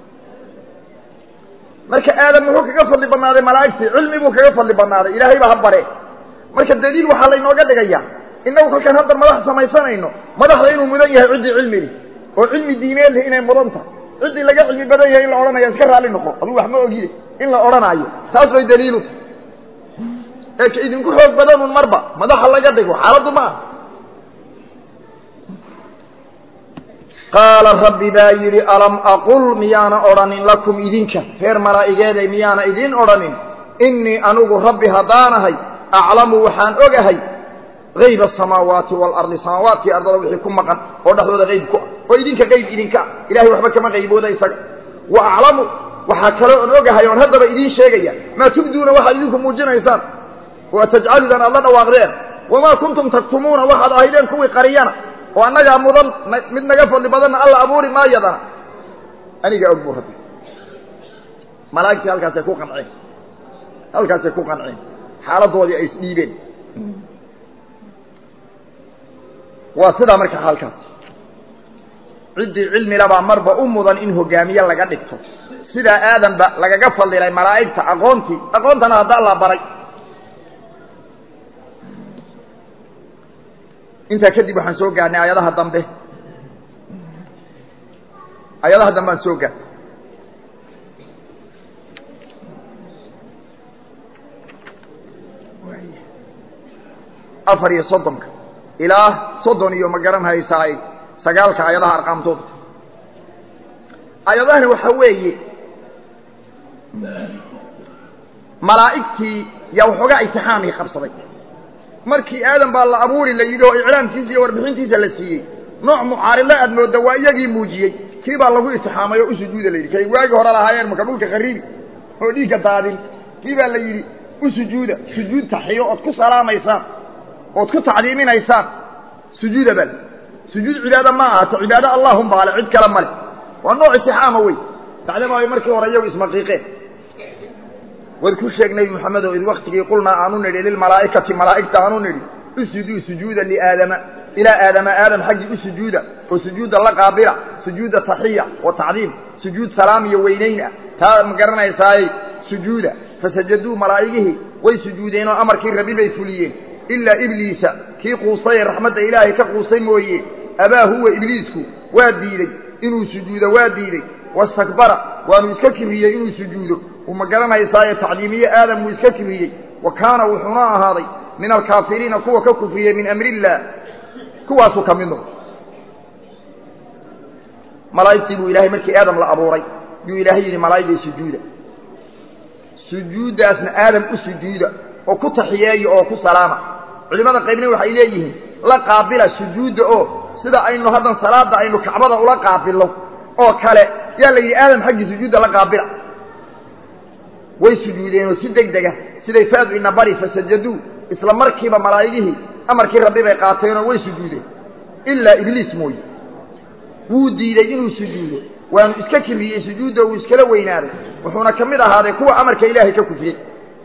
marka aadam muxuu kaga fadli badnaaday malaa'igtii cilmi buu kaga fadli badnaaday ilaahay baa ha bare marka daliil waxaa laynooga dhigayaa innagu kolkaan hadda madax samaysanayno madaxda inuu mudan yahay ciddii cilmili oo cilmi diineed leh inay mudan tahay ciddii laga cilmi badan yahay in la odhanaya iska raalli noqo aduu wax ma ogide in la odhanaayo taas bay daliilu tahay ee ka idinku xoog badanun marba madaxa laga dhigo xaaladdu ma aha qaala rabbi baa yidhi alam aqul miyaana odhanin lakum idinka reer malaa'igeeday miyaana idiin odhanin innii anigu rabbi haddaanahay aclamu waxaan ogahay hayba asamaawaati waalardi samaawaadkii ardada wixii ku maqan oo dhexdooda qayb ku ah oo idinka qayb idinka ah ilahay waxba kama qaybooda isaga wa aclamu waxaa kale oon ogahay oon haddaba idiin sheegaya maa tubduuna waxaad idinku muujinaysaan waa tajcaludan aad la dhawaaqdeen wamaa kuntum taktumuuna waxaad ahaydeen kuwii qariyana oo annagaa mudan mid naga fadli badanna alla abuuri maayadana aniga og buu rabbi malaa'igtii halkaasay ku qanceen halkaasay ku qanceen xaaladoodii ay isdhiibeen waa sidaa marka xaalkaas ciddii cilmilabaa marba u mudan in hogaamiye laga dhigto sidaa aadanba lagaga fadilay malaa'igta aqoontii aqoontana hadda alla baray intaa kadib waxaan soo gaarnay aayadaha dambe aayadaha dambe aan soo gaarnay afar iyo soddonka ilaa soddon iyo ma garan haysaay sagaalka aayadaha arqaamtooda aayadahani waxaa weeye malaa'igtii yaa waxoogaa imtixaamii qabsaday markii aadan baa la abuuri la yidhi oo iclaamkiisa iyo warbixintiisa la siiyey nooc mucaaridla aad moodda waa iyagii muujiyey kii baa lagu itixaamay oo u sujuuda la yidhi kay waagi hore lahaayeen marka dhulka khariibi oo dhiigga daadin kii baa la yidhi u sujuuda sujuud taxiyo ood ku salaamaysaan ood ku tacdiiminaysaan sujuuda bal sujuud cibaado ma ahato cibaado allahum baale cid kale male waa nooc itixaama wey bacdama ay markii hore iyagu ismaqiiqeen waad ku sheeg nebi moxamedow id waktigii qulnaa aanu nidhi lilmalaa'ikati malaa'igta aanu nidhi usjuduu sujuuda liaadama ilaa aadama aadam xaggii u sujuuda oo sujuudda la qaabila sujuuda taxiya wa tacdiim sujuud salaam iyo weynayn ah taa ma garanaysaaye sujuuda fasajaduu malaa'igihii way sujuudeen oo amarkii rabbi bay fuliyeen ilaa ibliisa kii quustay ee raxmadda ilaahay ka quustay mooye abaa huwa ibliisku waa diidey inuu sujuudo waa diidey wastakbara waanu iska kiriyey inuu sujuudo uu ma garanaysaaye tacdiimiye aadam wuu iska kiriyey wa kaana wuxuuna ahaaday min alkaafiriina kuwa ka kufriyey min amri illaah kuwaasuu ka mid noqo malaa'igtii buu ilaahay markii aadam la abuuray yuu ilaahay yidhi malaa'igay sujuuda sujuuddaasna aadam u sujuuda oo ku taxiyeeya oo ku salaama culimmada qaybna waxay leeyihiin la qaabila sujuudda oo sida aynu haddan salaadda aynu kacbada ula qaabilno oo kale yaa la yidhi aadam xaggii sujuudda la qaabila way sujuudeenoo si deg dega siday faadu ina bari fasajaduu isla markiiba malaa'igihii amarkii rabbi bay qaateenoo way sujuudeen ilaa ibliis mooye wuu diidey inuu sujuudo waanu iska kiriyey sujuudda uu iskala weynaaday wuxuuna ka mid ahaaday kuwa amarka ilaahay ka kufriyey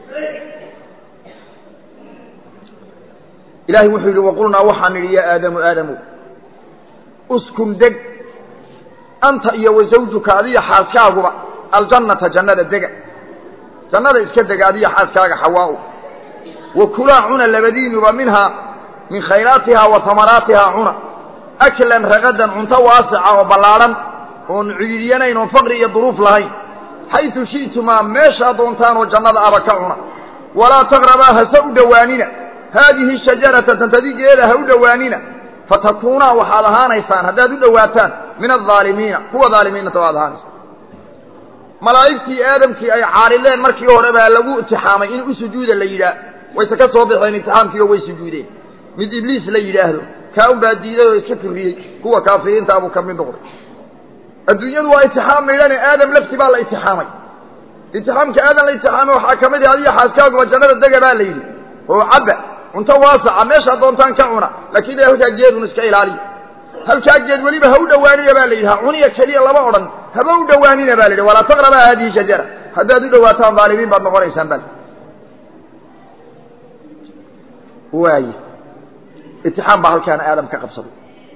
ilaahay wuxuu yidhi waqulnaa waxaan nidhi yaa aadamu aadamu uskun deg anta iyo wa zawjuka adiyo xaaskaaguba aljannata jannada dega jannada iska dega adiyo xaaskaaga xawaa'u wa kulaa cuna labadiinuba minhaa min khayraatihaa wa tamaraatihaa cuna aklan ragadan cunto waasica oo ballaadhan oon ciidiyanayn oon faqri iyo duruuf lahayn xaytu shi'tumaa meeshaa doontaanoo jannada aba ka cuna walaa taqrabaa hase u dhowaanina haadihi shajarata tantadigeeda ha u dhowaanina fatakuunaa waxaad ahaanaysaan haddaad u dhowaataan min aldaalimiina kuwa daalimiinata waad ahaanaysaan malaa'igtii aadamkii ay caarileen markii hore baa lagu itixaamay in u sujuuda la yidhaah wayse ka soo baxeen itixaamkii oo way sujuudeen mid ibliis la yidhaahdo kaa un baa diiday oo iska firriyey kuwa kaafiriintaa buu ka mid noqday adduunyadu waa itixaam maydhane aadam lafti baa la itixaamay itixaamka aadam la itixaamay waxaa ka mid ah adiyo xaaskaaguba jannada dega baa la yidhi oo cabba cunto waasaca meeshaa doontaan ka cuna laakiin halkaa geedun iska ilaaliya halkaa geed weliba ha u dhowaanina baa la yidhi ha cuniya keliya lama odhan haba u dhowaanina ba la yidhi walaa taqrabaa haadihi shajara haddaad u dhowaataan daalimiin baad noqonaysaan bal waaye itixaam baa halkaana aadam ka qabsaday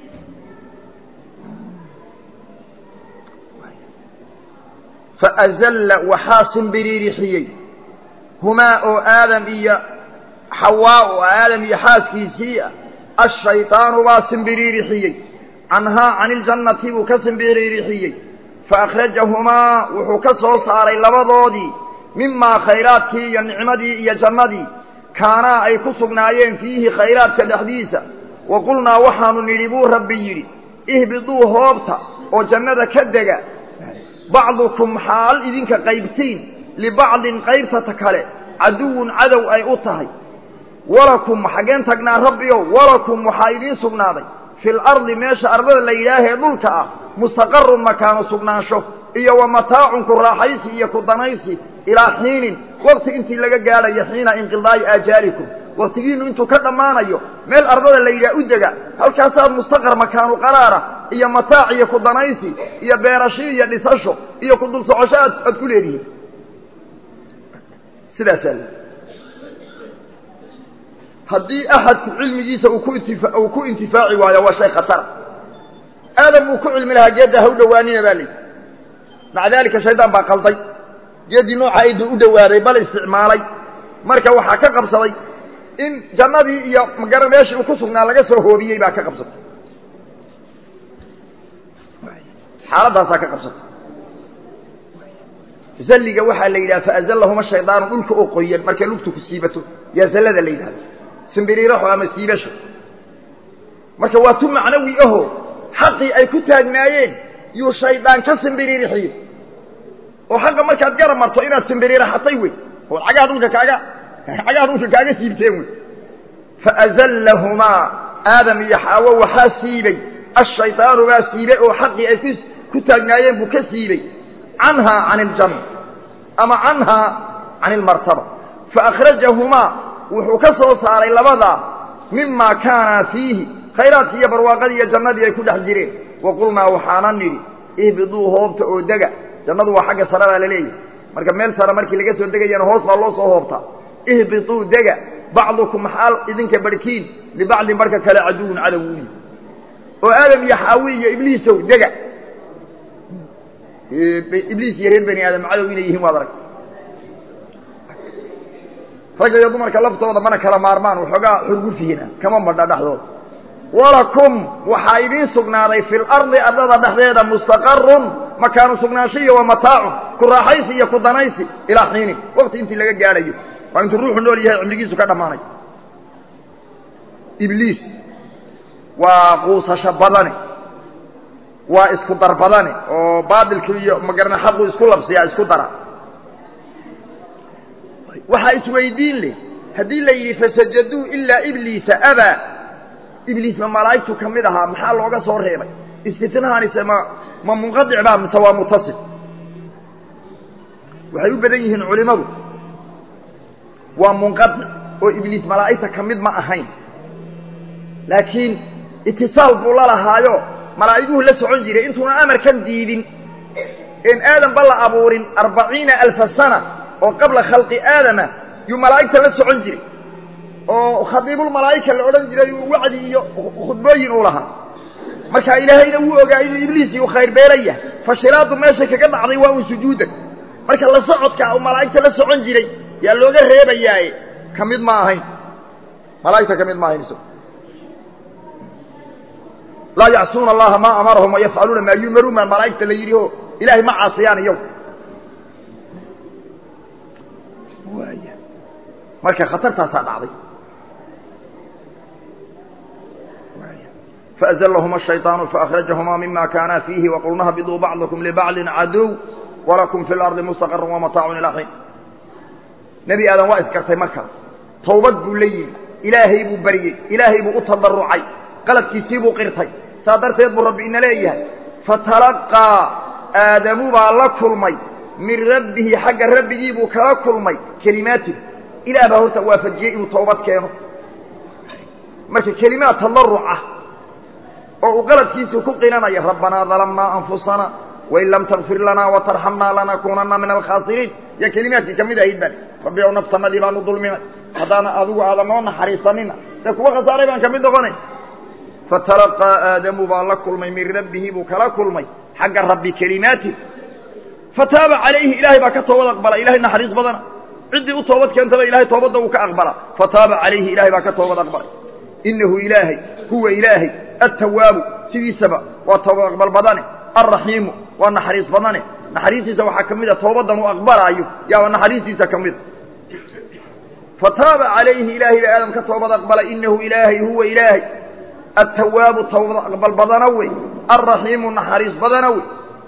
faazalla waxaa simbiriirixiyey humaa oo aadam iyo xawaa oo aadam iyo xaaskiisii ah ashayطaanu baa simbiriirixiyey canhaa can iljannati buu ka simbiriirixiyey faأkhrajahumaa wuxuu ka soo saaray labadoodii mimaa khayraadkii iyo nicmadii iyo jannadii kaanaa ay ku sugnaayeen fiihi khayraadka dhexdiisa wa qulnaa waxaanu nidhi buu rabbi yidhi ihbiduu hoobta oo jannada ka dega bacdukum xaal idinka qaybtiin libacdin qaybtata kale caduwun cadow ay u tahay walakum xaggeen tagnaa rabbiyow walakum waxaa idiin sugnaaday fi lardi meesha ardada la yidhaahee dhulka ah mustaqarun makaanu sugnaansho iyo wa mataacun ku raaxaysi iyo ku danaysi ilaa xiinin wakti intii laga gaadhayo xiina inqidaa'i aajaalikum waktigiinu intuu ka dhammaanayo meel ardada la yidhaha u dega halkaasaad mustaqar makaanu qaraara iyo mataac iyo ku danaysi iyo beerasho iyo dhisasho iyo ku dul socosho aad aad ku leedihiin sidaasaa le haddii axadku cilmigiisa uu ku intifa uu ku intifaaci waayo waa shay khatara aadam uu ku cilmi lahaa geedda ha u dhowaanina baa layidhi maca daalika shaydaan baa qalday geeddii nooca ayduu u dhowaaday bal isticmaalay marka waxaa ka qabsaday in jannadii iyo magara meeshii uu ku sugnaa laga soo hoobiyey baa ka qabsatay xaaladaasaa ka qabsatay zalliga waxaa la yidhaha faazallahuma shaydaanu dhulka oo qoyan markay lugtu ku siibato yaa zallada la yidhahda simbiriiraxo ama siibasho marka waa tu macnawi aho xaqii ay ku taagnaayeen yuu shaydaan ka simbiriirixiyey oo xaqa markaad garab marto inaad simbiriiraxatay wey oo cagaha dhulka kaaga cagaha dhulka kaaga siibteen wey faazallahumaa aadam iyo xaawo waxaa siibay ashaydaanu baa siibay oo xaqii ay ku ku taagnaayeen buu ka siibay canhaa can iljanna ama canhaa can ilmartaba faakhrajahumaa wuxuu ka soo saaray labadaa mimaa kaanaa fiihi khayraadkii iyo barwaaqadii iyo jannadii ay ku dhex jireen wa qulnaa waxaanan nidhi ihbiduu hoobta oo dega jannadu waa xagga sare baa la leeyahay marka meel sare markii laga soo degayana hoos baa loo soo hoobtaa ihbituu dega bacdukum xaal idinka barhkiin libacdin barhka kale caduwun cadow uyi oo aadam iyo xaawi iyo ibliisow dega ibliis iyo reer bani aadam cadow inay yihiin waad arag ragga iyo dumarka laftooda mana kala maarmaan waxoogaa xurgufihina kama madha dhexdooda walakum waxaa idiin sugnaaday fi lardi ardada dhexdeeda mustaqarun makaanu sugnaansho iyo wa mataacun ku raaxaysi iyo ku danaysi ilaa xiinin wakti intii laga gaadhayo waa intuu ruuxu nool yahay cimrigiisu ka dhammaanay ibliis waa quusasho badane waa isku dar badane oo baadilku iyo magarana xaqu isku labsiyaa isku dara waxaa isweydiin leh haddii la yidhi fasajaduu ilaa ibliisa abaa ibliis ma malaa'igtu ka mid ahaa maxaa looga soo reebay istitnahaanise ma ma munqadic baa mise waa mutasil waxay u badan yihiin culimmadu waa munqadic oo ibliis malaa'igta ka mid ma ahayn laakiin itisaal buu la lahaayo malaa'iguhu la socon jiray intuuna amarkan diidin een aadanba la abuurin arbaciina alfa sana oo qabla khalqi aadama yuu malaa'igta la socon jiray oo khadiibulmalaa'ika la odhan jiray uu wacdi iyo khudbooyin uu lahaa marka ilaahayna wuu ogaa inuu ibliis uu khayr beelaya fashilaadu meesha kaga dhacday waa un sujuudan marka la socodka uu malaa'igta la socon jiray yaa looga reebayaaye ka mid ma ahayn malaa'igta ka mid ma ahayn isago laa yacsuuna allaha maa amarahum wayafcaluuna maa yumaruun baa malaa'igta la yidhi o ilaahay ma caasiyaan iyagu marka khatartaasaa dhacday faazlahuma الشhayطaanu faأkhrajahumaa mima kaana fiihi waqulna hbiduu bacضkm libacضi caduw walakum fi اlarضi mustaqar وmataacu ilaa xiin nebi aadan waa isgartay markaa tawbad buu la yimi ilaahay buu baryey ilaahay buu u tadarucay qaladkiisii buu qirtay saa darteed buu rabbi ina leeyahay fatalaqaa aadamu baa la kulmay min rabbihi xagga rabbigii buu kala kulmay kelimaatin ilaah baa horta waafajiyey inuu tawbad keeno marka kelimaad tadaruc ah oo uu qaladkiisii ku qinanayo rabbanaa dalamnaa anfusana wain lam takfir lanaa watarxamnaa lanakuunanna min alkhaasiriin yaa kelimaadkii ka mid ahayd baan rabbi ow naftanadii baanu dulminay haddaana adigu aadan noo naxariisanina dee kuwa khasaaray baan ka mid noqonay fatalaqaa aadamu baa la kulmay min rabbihi buu kala kulmay xagga rabbi kelimaati fataaba calayhi ilaahay baa ka toobad aqbala ilahay naxariis badana ciddii u toobad keentaba ilahay toobadda uu ka aqbala fataaba calayhi ilahay baa ka toobad aqbalay inahu ilaahay huwa ilaahay attawaabu sidiisaba waa toobad aqbal badane alraxiimu waa naxariis badane naxariistiisa waxaa ka mid a toobadan uu aqbalaayo yaaba naxariistiisa ka mida fataaba calayhi ilaahay baa aadam ka toobad aqbalay inahu ilaahay huwa ilaahay attawaabu toobad aqbal badana wey alraxiimu naxariis badana wey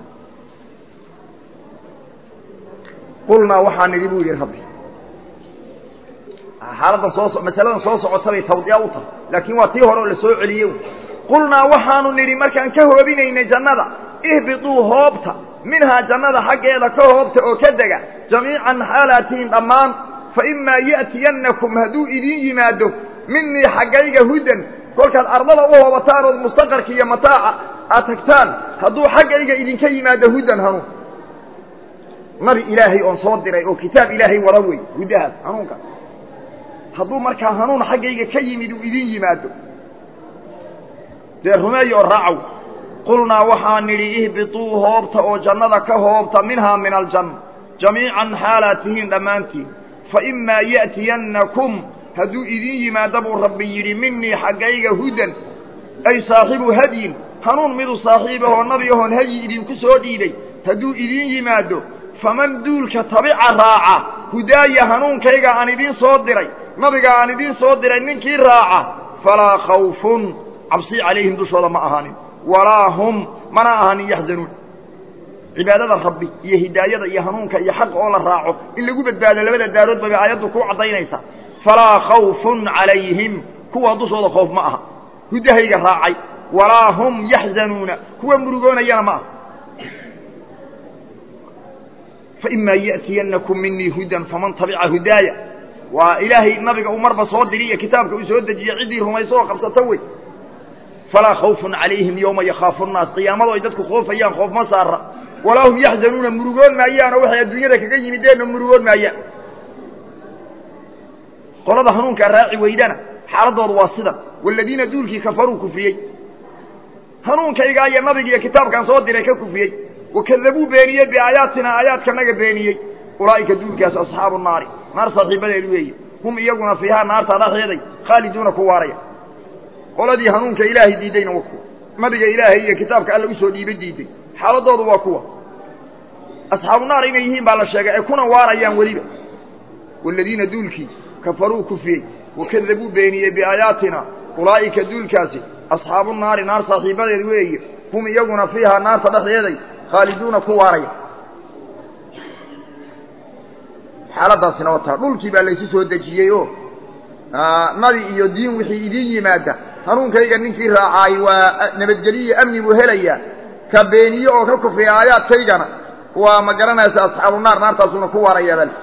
qulnaa waxaa nidhi buu yidhi rabbi xaaladdan soo masaladan soo socotabay tawdiya u tahay laakiin waa tii hore oo la soo celiyey qulnaa waxaanu nidhi markaan ka hoobinaynay jannada ihbituu hoobta minhaa jannada xaggeeda ka hoobta oo ka dega jamiican xaalaatihin dhammaan fa imaa ya'tiyannakum hadduu idiin yimaado minii xaggayga hudan kolkaad ardada u hoobataan ood mustaqarka iyo mataaca aad tagtaan hadduu xaggayga idinka yimaado hudan hanuun nabi ilaahay oon soo diray oo kitaab ilaahay wada wey hudahaas hanuunkaas hadduu markaa hanuun xaggayga ka yimid uu idin yimaado dee rumeeya oo raacow qulnaa waxaan nidhi ihbituu hoobta oo jannada ka hoobta minhaa min aljanna jamiican xaalaad tihiin dhammaantiin fa imaa ya'tiyannakum hadduu idin yimaado buu rabbi yidhi minii xaggayga hudan ay saaxibu hadyin hanuun miduu saaxiib ahoo nabi ahoon hadyi idinku soo dhiibay hadduu idin yimaado faman duulka tabica raaca hudaaya hanuunkayga aan idiin soo diray nabiga aan idiin soo diray ninkii raaca falaa khawfun cabsi calayhim dushooda ma ahaanin walaa hum mana ahaanin yaxzanuun cibaadada rabbi iyo hidaayada iyo hanuunka iyo xaqa oo la raaco in lagu badbaado labada daarood bay aayaddu ku caddaynaysaa falaa khawfun calayhim kuwa dushooda khoof ma aha hudahayga raacay walaa hum yaxzanuuna kuwa murugoonayana ma aha فإma yأتiyanakم minii hudan faman taبca hudaaya waa ilaahay nabiga uu marba soo diri iyo kitaabka uu soo dejiye ciddii rumayso oo qabsato wey falaa khawف عalayhim yوma yakaafu الnaas qiyaamado ay dadku khoofayaan khoof ma saara walaa hum yaxzanuuna murugoon maayaanoo waxay adduunyada kaga yimideenna murugoon maayaan qolada hanuunkaa raaci weydana xaaladoodu waa sidan wاladiina duulkii kafaruu kufriyey hanuunkaygaa iyo nabiga iyo kitaabkaan soo diray ka kufriyey wakadabuu beeniyey biaayaatina aayaadkanaga beeniyey ulaa'ika duulkaas asxaabu naari naar saaxiibadeed weeye hum iyaguna fiihaa naarta dhexeeday khaaliduuna ku waaraya qoladii hanuunka ilaahay diiddayna waa kuwa nabiga ilaahay iyo kitaabka alla usoo dhiibay diiday xaaladoodu waa kuwa asxaabu naar inay yihiin baa la sheegay ay kuna waarayaan weliba waaladiina duulkii kafaruu kufriyey wakadabuu beeniyey biaayaatina ulaa'ika duulkaasi asxaabu naari naar saaxiibadeed weeye hum iyaguna fiihaa naarta dhexdeeday khaaliduuna ku waaraya xaaladaasina wataa dhulkii baa laysu soo dejiyey oo nabi iyo diin wixii idin yimaada hanuunkayga ninkii raacaay waa nabadgeliyo amni buu helayaa ka beeniye oo ka kufriya aayaadkaygana waa ma garanaysa asxaabu naar naartaasuna ku waaraya bal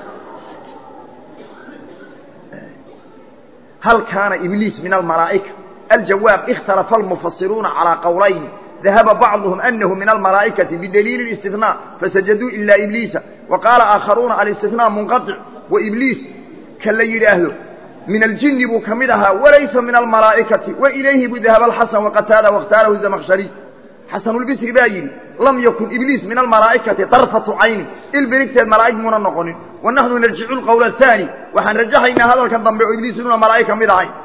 hal kaana ibliis min almalaa'ika aljawaab ikhtalafa almufasiruuna calaa qowlayn dahaba bacduhum anahu min almalaa'ikati bidaliili اlistinaa fasajaduu ilaa ibliisa wa qaala aakharuuna alistinaa munqaطic wa ibliis ka la yidhaahdo min aljini buu ka mid ahaa walaysa min almalaa'ikati wa ilayhi buu dahaba alxasan waqataada waاkhtaarahu zamkhshari xasanulbisri baa yidhi lam yakun ibliis min almalaa'ikati darfatu caynin ilbirigteed malaa'ig muuna noqonin wa naxnu narjicu lqowla ahaani waxaan rajaxaynaa hadalka dambe oo ibliis inuuna malaa'ig ka mid ahayn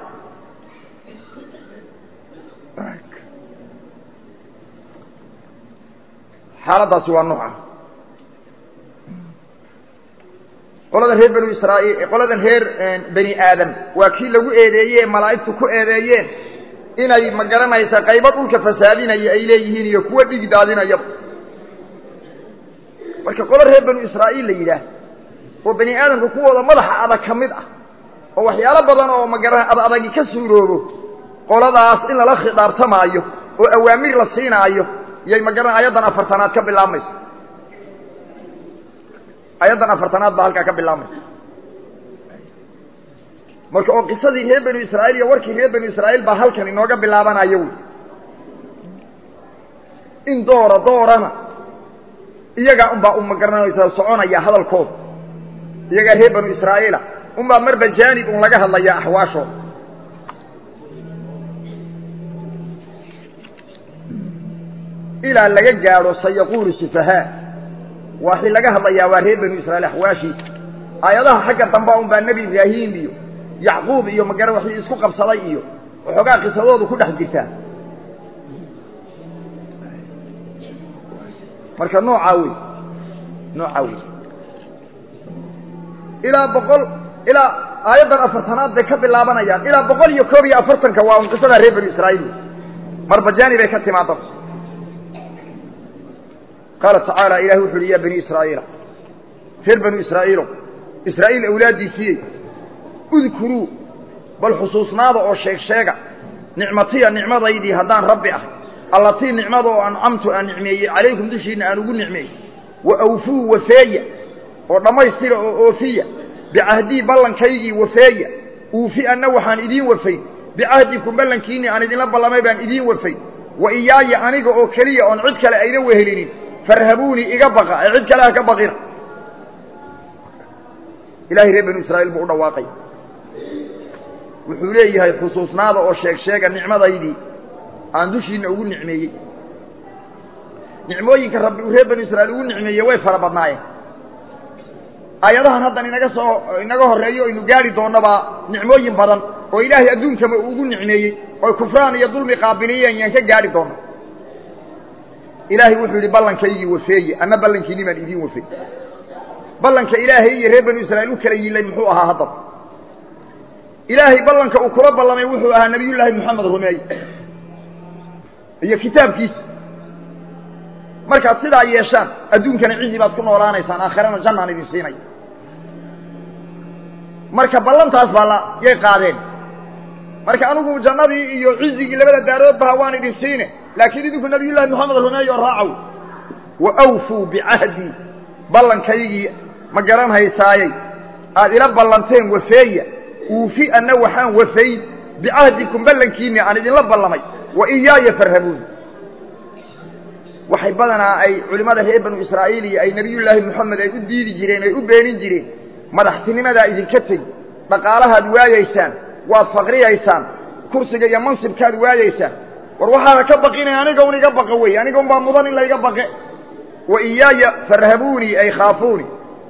xaaladaasi waa nuuca qoladan reer banu israa'iil qoladan reer bani aadam waa kii lagu eedeeyey malaa'igtu ku eedeeyeen inay ma garanaysa qaybo dhulka fasaadinaya ay leeyihiin iyo kuwa dhig daadinaya marka qolo reer banu israa'iil la yidhaah oo bani aadamka kuwooda madaxa adag ka mid ah oo waxyaalo badan oo magara ad adagi ka suuroobo qoladaas in lala khidaabtamaayo oo awaamir la siinaayo yay magaran ayaddan afartanaad ka bilaabmayso ayaddan afartanaad baa halkaa ka bilaabmaysa marka oo qisadii reer banu israa'iil iyo warkii reer banu israa'iil baa halkan inooga bilaabanayo wy in doora doorana iyagaa unbaa uma garanaysa soconaya hadalkooda iyagaa reer banu israa'iila unbaa marba jaanib un laga hadlayaa axwaashooda ilaa laga gaadho sayaquulu sufahaa waxii laga hadlayaa waa reer banu israiil axwaashiisa aayadaha xagga damba un baa nebi ibraahim iyo yacquub iyo magara waxii isku qabsaday iyo waxoogaa qisadoodu ku dhex jirtaa marka noocaa wey noocaa wey ilaa boqol ilaa aayaddan afartanaad bay ka bilaabanayaan ilaa boqol iyo koob iyo afartanka waa un qisadaa reer banu israa'iil marbajaani bay ka timaada qaala tacaala ilahi wuxu uhi ya bani israa'iila reer banu israa'iilo israa'iil awlaaddiisiiyey udkuruu bal xusuusnaada oo sheeg sheega nicmatiya nicmadaydii haddaan rabbi ah allatii nicmada oo ancamtu aan nicmeeyey calaykum dushiinna aan ugu nicmeeyey wa awfuu wafeeya oo dhammaystira oo oofiya bicahdii ballankaygii wafeeya uufi anna waxaan idiin wafayn bicahdikum ballankiinnii aan idinla ballamay baan idiin wafayn wa iyaaya aniga oo keliya oon cid kale ayna wehelinin farhabuunii iga baqa ee cid kale ha ka baqina ilahay reer banu israa'iil buu u dhawaaqay wuxuu leeyahay xusuusnaada oo sheeg sheega nicmadaydii aan dushiinna ugu nicmeeyey nicmooyinka rabbi uu reer banu israa'iil ugu nicmeeyey way fara badnaayeen aayadahan haddan inaga soo inaga horreeyo aynu gaadhi doonnabaa nicmooyin badan oo ilaahay adduunkama uu ugu nicmeeyey oy kufraan iyo dulmi qaabiliyeen yaan ka gaadhi doonna ilaahay wuxuu yidhi ballankaygii wafeeye anna ballankiinni baan idiin wafey ballanka ilaahay iyo reer banu israa'iil u kala yilay muxuu ahaa haddaba ilaahay ballanka uu kula ballamay wuxuu ahaa nebiyullaahi moxamed rumeey iyo kitaabkiisa markaad sidaa yeeshaan adduunkana cizi baad ku noolaanaysaan aakhirana jannaan idin siinaya marka ballantaas baa la yay qaadeen marka anigu jannadii iyo cizigii labada daaroodbaha waan idin siine laakiin idinku nebiyullahi moxamed rumeey oo raacow wa awfuu bicahdii ballankaygii ma garan haysaayey aad ila ballanteen wafeeya uufi anna waxaan wafayn bicahdikum ballankiinni aan idinla ballamay wa iyaaya farhabuun waxay badanaa ay culimmada reer banu israa'iil iyo ay nebiyullaahi moxamed ay u diidi jireen ay u beenin jireen madaxtinimadaa idinka tegi dhaqaalahaad waayaysaan waad faqriyaysaan kursiga iyo mansibkaad waayaysaan war waxaana ka baqinay aniga un iga baqa wey aniga un baa mudan in layga baqe wa iyaaya farhabuunii ay khaafuuni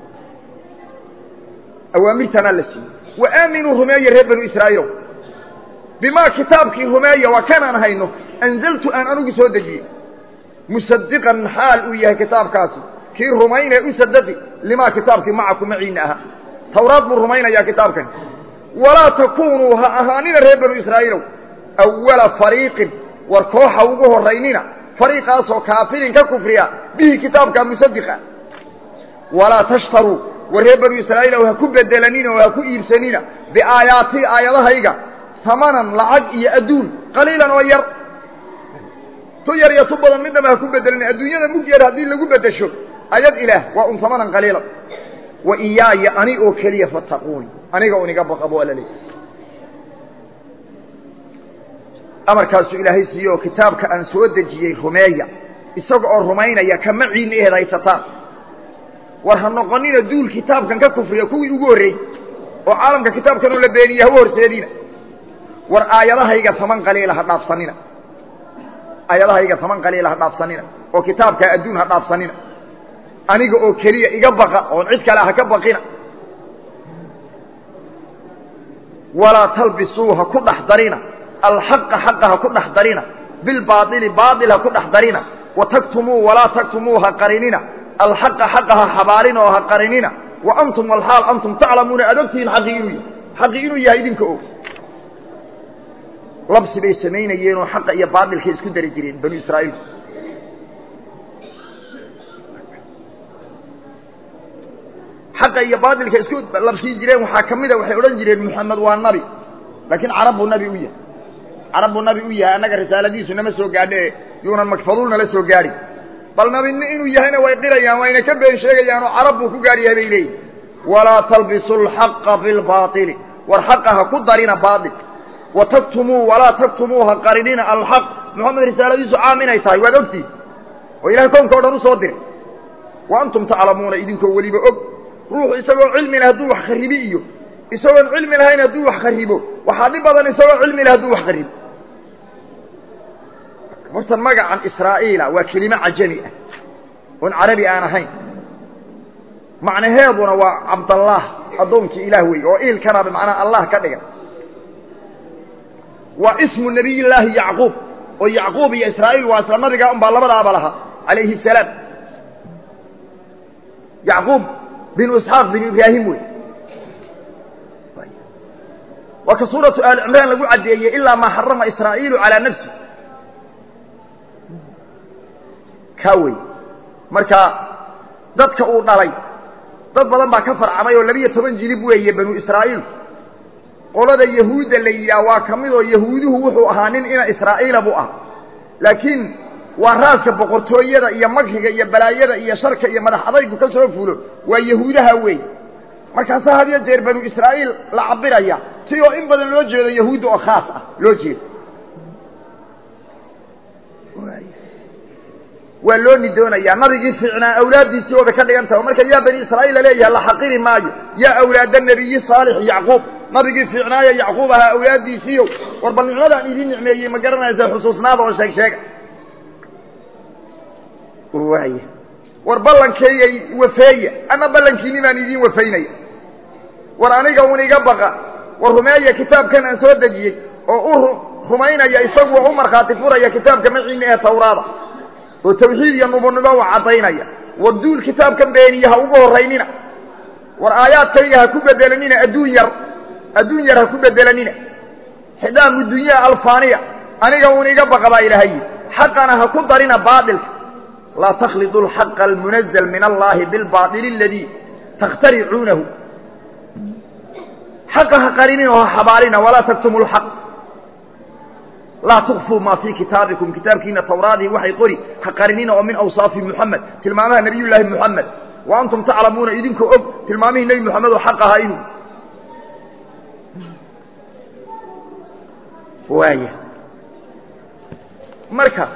awaamirtanaa la siiyey wa aaminuu rumeeya reer banu israa'iilow bimaa kitaabkii rumeeya waa kanaan hayno anzaltu aan anugu soo dejiyey musadiqan xaal uu yahay kitaabkaasi kii rumaynee u sadaqi limaa kitaabkii macaku maciinna ahaa tawraad buu rumaynayaa kitaabkan walaa takuunuu ha ahaanina reer banu israa'iilow awala fariiqin war kooxa ugu horraynina fariiqaasoo kaafirin ka kufriya bihi kitaabka musadiqa walaa tashtaruu war reer banu israa'iilow ha ku bedelanina oo ha ku iibsanina biaayaatii aayadahayga samanan lacag iyo adduun qaliilan oo yar tu yar iyo tu badan midnaba ha ku bedelina adduunyada mug yar haddii lagu bedesho ayad ilaah waa un samanan qaliilan wa iyaaya ani oo keliya fattaquuni aniga un iga baqabo waa la leeyahy amarkaasuu ilaahay siiye oo kitaabka aan soo dejiyey rumeeya isaga oo rumaynaya kama ciinna ehed haysataan war ha noqonina duul kitaabkan ka kufriya kuwii ugu horreeyey oo caalamka kitaabkanoo la beeniye hawa horseediina war aayadahayga taman qaliila ha dhaafsanina aayadahayga taman qaliila ha dhaafsanina oo kitaabkaa adduun ha dhaafsanina aniga oo keliya iga baqa oon cid kale ha ka baqina walaa talbisuu ha ku dhex darina alxaqa xaqa ha ku dhex darina bilbaaili baail ha ku dhex darina wa taktumuu walaa taktumuu ha qarinina alxaqa xaqa ha xabaalina oo ha qarinina wa antum alxaal antum taclamuuna aad ogtihiin xaqii inuu yahay xaqii inuu yahay idinka og labsi bay samaynayeenoo xaqa iyo baailkay isku dari jireen banu israa'iil xaqa iyo baailka isku labsii jireen waxaa ka mida waxay odhan jireen moxamed waa nabi laakiin carab buu nabi u yahay carab buu nabi u yahay annaga risaaladiisu nama soo gaadhe yuunan makfaduul nala soo gaadhin bal nabini inuu yahayna way qirayaan wayna ka been sheegayaan oo carab buu ku gaar yahay bay leeyihin walaa talbisu alxaqa bilbaaili war xaqa ha ku darina baail wa taktumuu walaa taktumuu ha qarinina alxaq moxamed risaaladiisu caam inay tahay waad ogtihin oo ilahay koonka o dhan u soo diray wa antum taclamuuna idinkoo weliba og ruuxu isagoo cilmi leh hadduu wax kharibi iyo isagoon cilmi lahayn hadduu wax kharibo waxaa dhib badan isagoo cilmi leh hadduu wax kharibo hortan magacan israa'iila waa kelimo cajami ah oon carabi aan ahayn macnaheeduna waa cabdallaah addoonkii ilaah weeye oo iilkana bimacnaa allah ka dhigan waa ismu nabiy llaahi yacquub oo yacquub iyo israa'iil waa isla nabigaa un baa labadaaba lahaa calayhi salaam yacquub binu isxaaq binu ibraahim wey waa ka suuratu aali cimraan lagu caddeeyey ilaa maa xarama israa'iilu calaa nafsi kaa wey marka dadka uu dhalay dad badan baa ka farcamay oo labiyo toban jilib weeye banu israa'iil qolada yahuudda la yidhaah waa ka mid oo yahuuduhu wuxuu ahaa nin ina israa'iila buu ah laakiin waa raaska boqortooyada iyo magriga iyo balaayada iyo sharka iyo madax adaygu ka soo fulo waa yahuudaha weey markaasaa had iyo jeer banu israa'iil la cabiraya si oo in badan loo jeedo yahuudda oo khaas ah loo jeedo waa loo nidoonayaa nabigii fiicnaa awlaaddiisii ooba ka dhigan taha marka yaa bani israa'iil laleeyahay la xaqiri maayo yaa awlaada nebiyi saalix yacquub nabigii fiicnaaya yacquub ahaa awlaaddiisiiyo war bal nicmadaan idiin nicmeeyey ma garanaysa xusuusnaada oo sheeg sheega waaya war ballankayga wafeeya ama ballankiini baan idiin wafaynaya war aniga un iga baqa war rumeeya kitaabkan aan soo dejiyey oo u rumaynaya isagu oo u markhaati furaya kitaabka maciina ee tawraada oo tawxiid iyo nubunimo u caddaynaya war duul kitaabkan beeniye ha ugu horraynina war aayaadkayga ha ku bedelanina adduun yar adduun yar ha ku bedelanina xidaamu dunyaa alfaaniya aniga un iga baqa baa ilaahay yidhi xaqana ha ku darina baatilka laa takhlidu alxaqa almunazal min allahi bilbaaili aladii takhtaricuunahu xaqa ha qarinin oo ha xabaalina walaa taktumu lxaq laa tukfuu maa fii kitaabikum kitaabkiina tawraadii waxay qori ha qarinina oo min awsaafi muxamed tilmaamaha nabiy llaahi muxamed wa antum taclamuuna idinkoo og tilmaamihii nebi moxamed oo xaq ahaa inuu waaya marka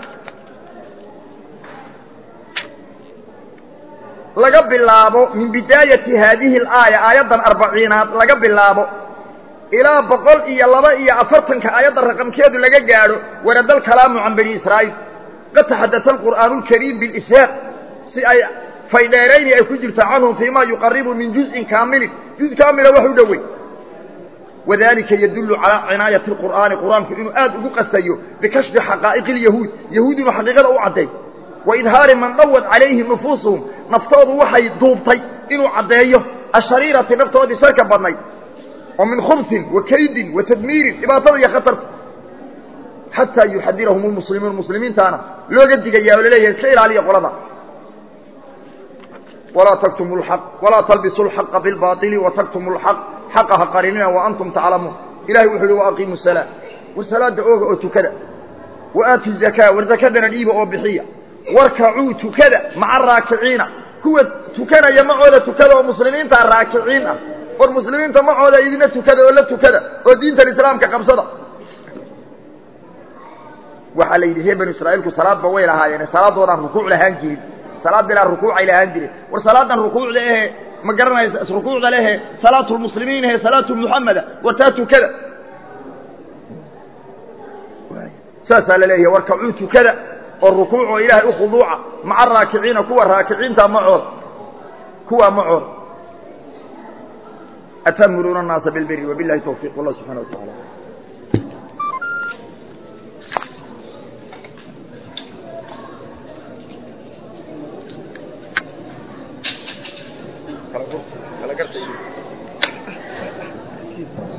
laga bilaabo min bidaayati haadihi alaaya aayaddan arbaciinaad laga bilaabo ilaa boqol iyo laba iyo afartanka aayadda raqamkeedu laga gaadho warada alkalaamu can bani israa'iil qad taxadata alqur'aanu alkariim bilishaaq si ay faydheerayni ay ku jirto canhum fiima yuqaribu min juz'in kaamilin juz kaamila wax u dhowey wadalika yadullu calaa cinaayati alqur'aani qur'aanku inuu aad ugu qastayo bikashfi xaqaa'iqi alyahuud yahuud inuu xaqiiqada u cadday wa idhaari man dhawad calayhi nufuusuhum naftoodu waxay duubtay inuu caddeeyo ashariirati naftoodii sharka badnayd oo min khubsin wa kaydin wa tadmiirin dhibaatada iyo khatarta xataa yuxadirahum lmuslimuun muslimiintaana looga digaya oo laleeyahay iska ilaaliya qolada walaa taktumu lxaq walaa talbisu lxaqa bilbaili wa taktumu lxaq xaqa ha qarinina wa antum taclamuun ilahay wuxuu uhi waaqiimu salaa war salaada ooga oo tukada wa aatu zakaa war zakadana dhiiba oo bixiya warkacuu tukada maca raakiciina kuwa tukanaya macooda tukada oo muslimiintaa raakiciin ah war muslimiinta macooda idina tukada oo la tukada oo diintan islaamka qabsada waxaa la yidhi reer banu israa'iilku salaadba way lahaayeen salaadoodaan rukuuc lahaan jirin salaad bilaa rukuucay lahaan jireen war salaadan rukuucda ehe ma garanaysa rukuucda lehe salaatu lmuslimiin ehe salaatu muxameda war taa tukada saasaa la leeyahay warkacuu tukada oo rukuuc oo ilaahay u khuduuca maca raakiciina kuwa raakiciinta macooda kuwaa macooda atamuruuna الnaasa bilbiri wabilahi towfiq wallah subxana wa taala kala garta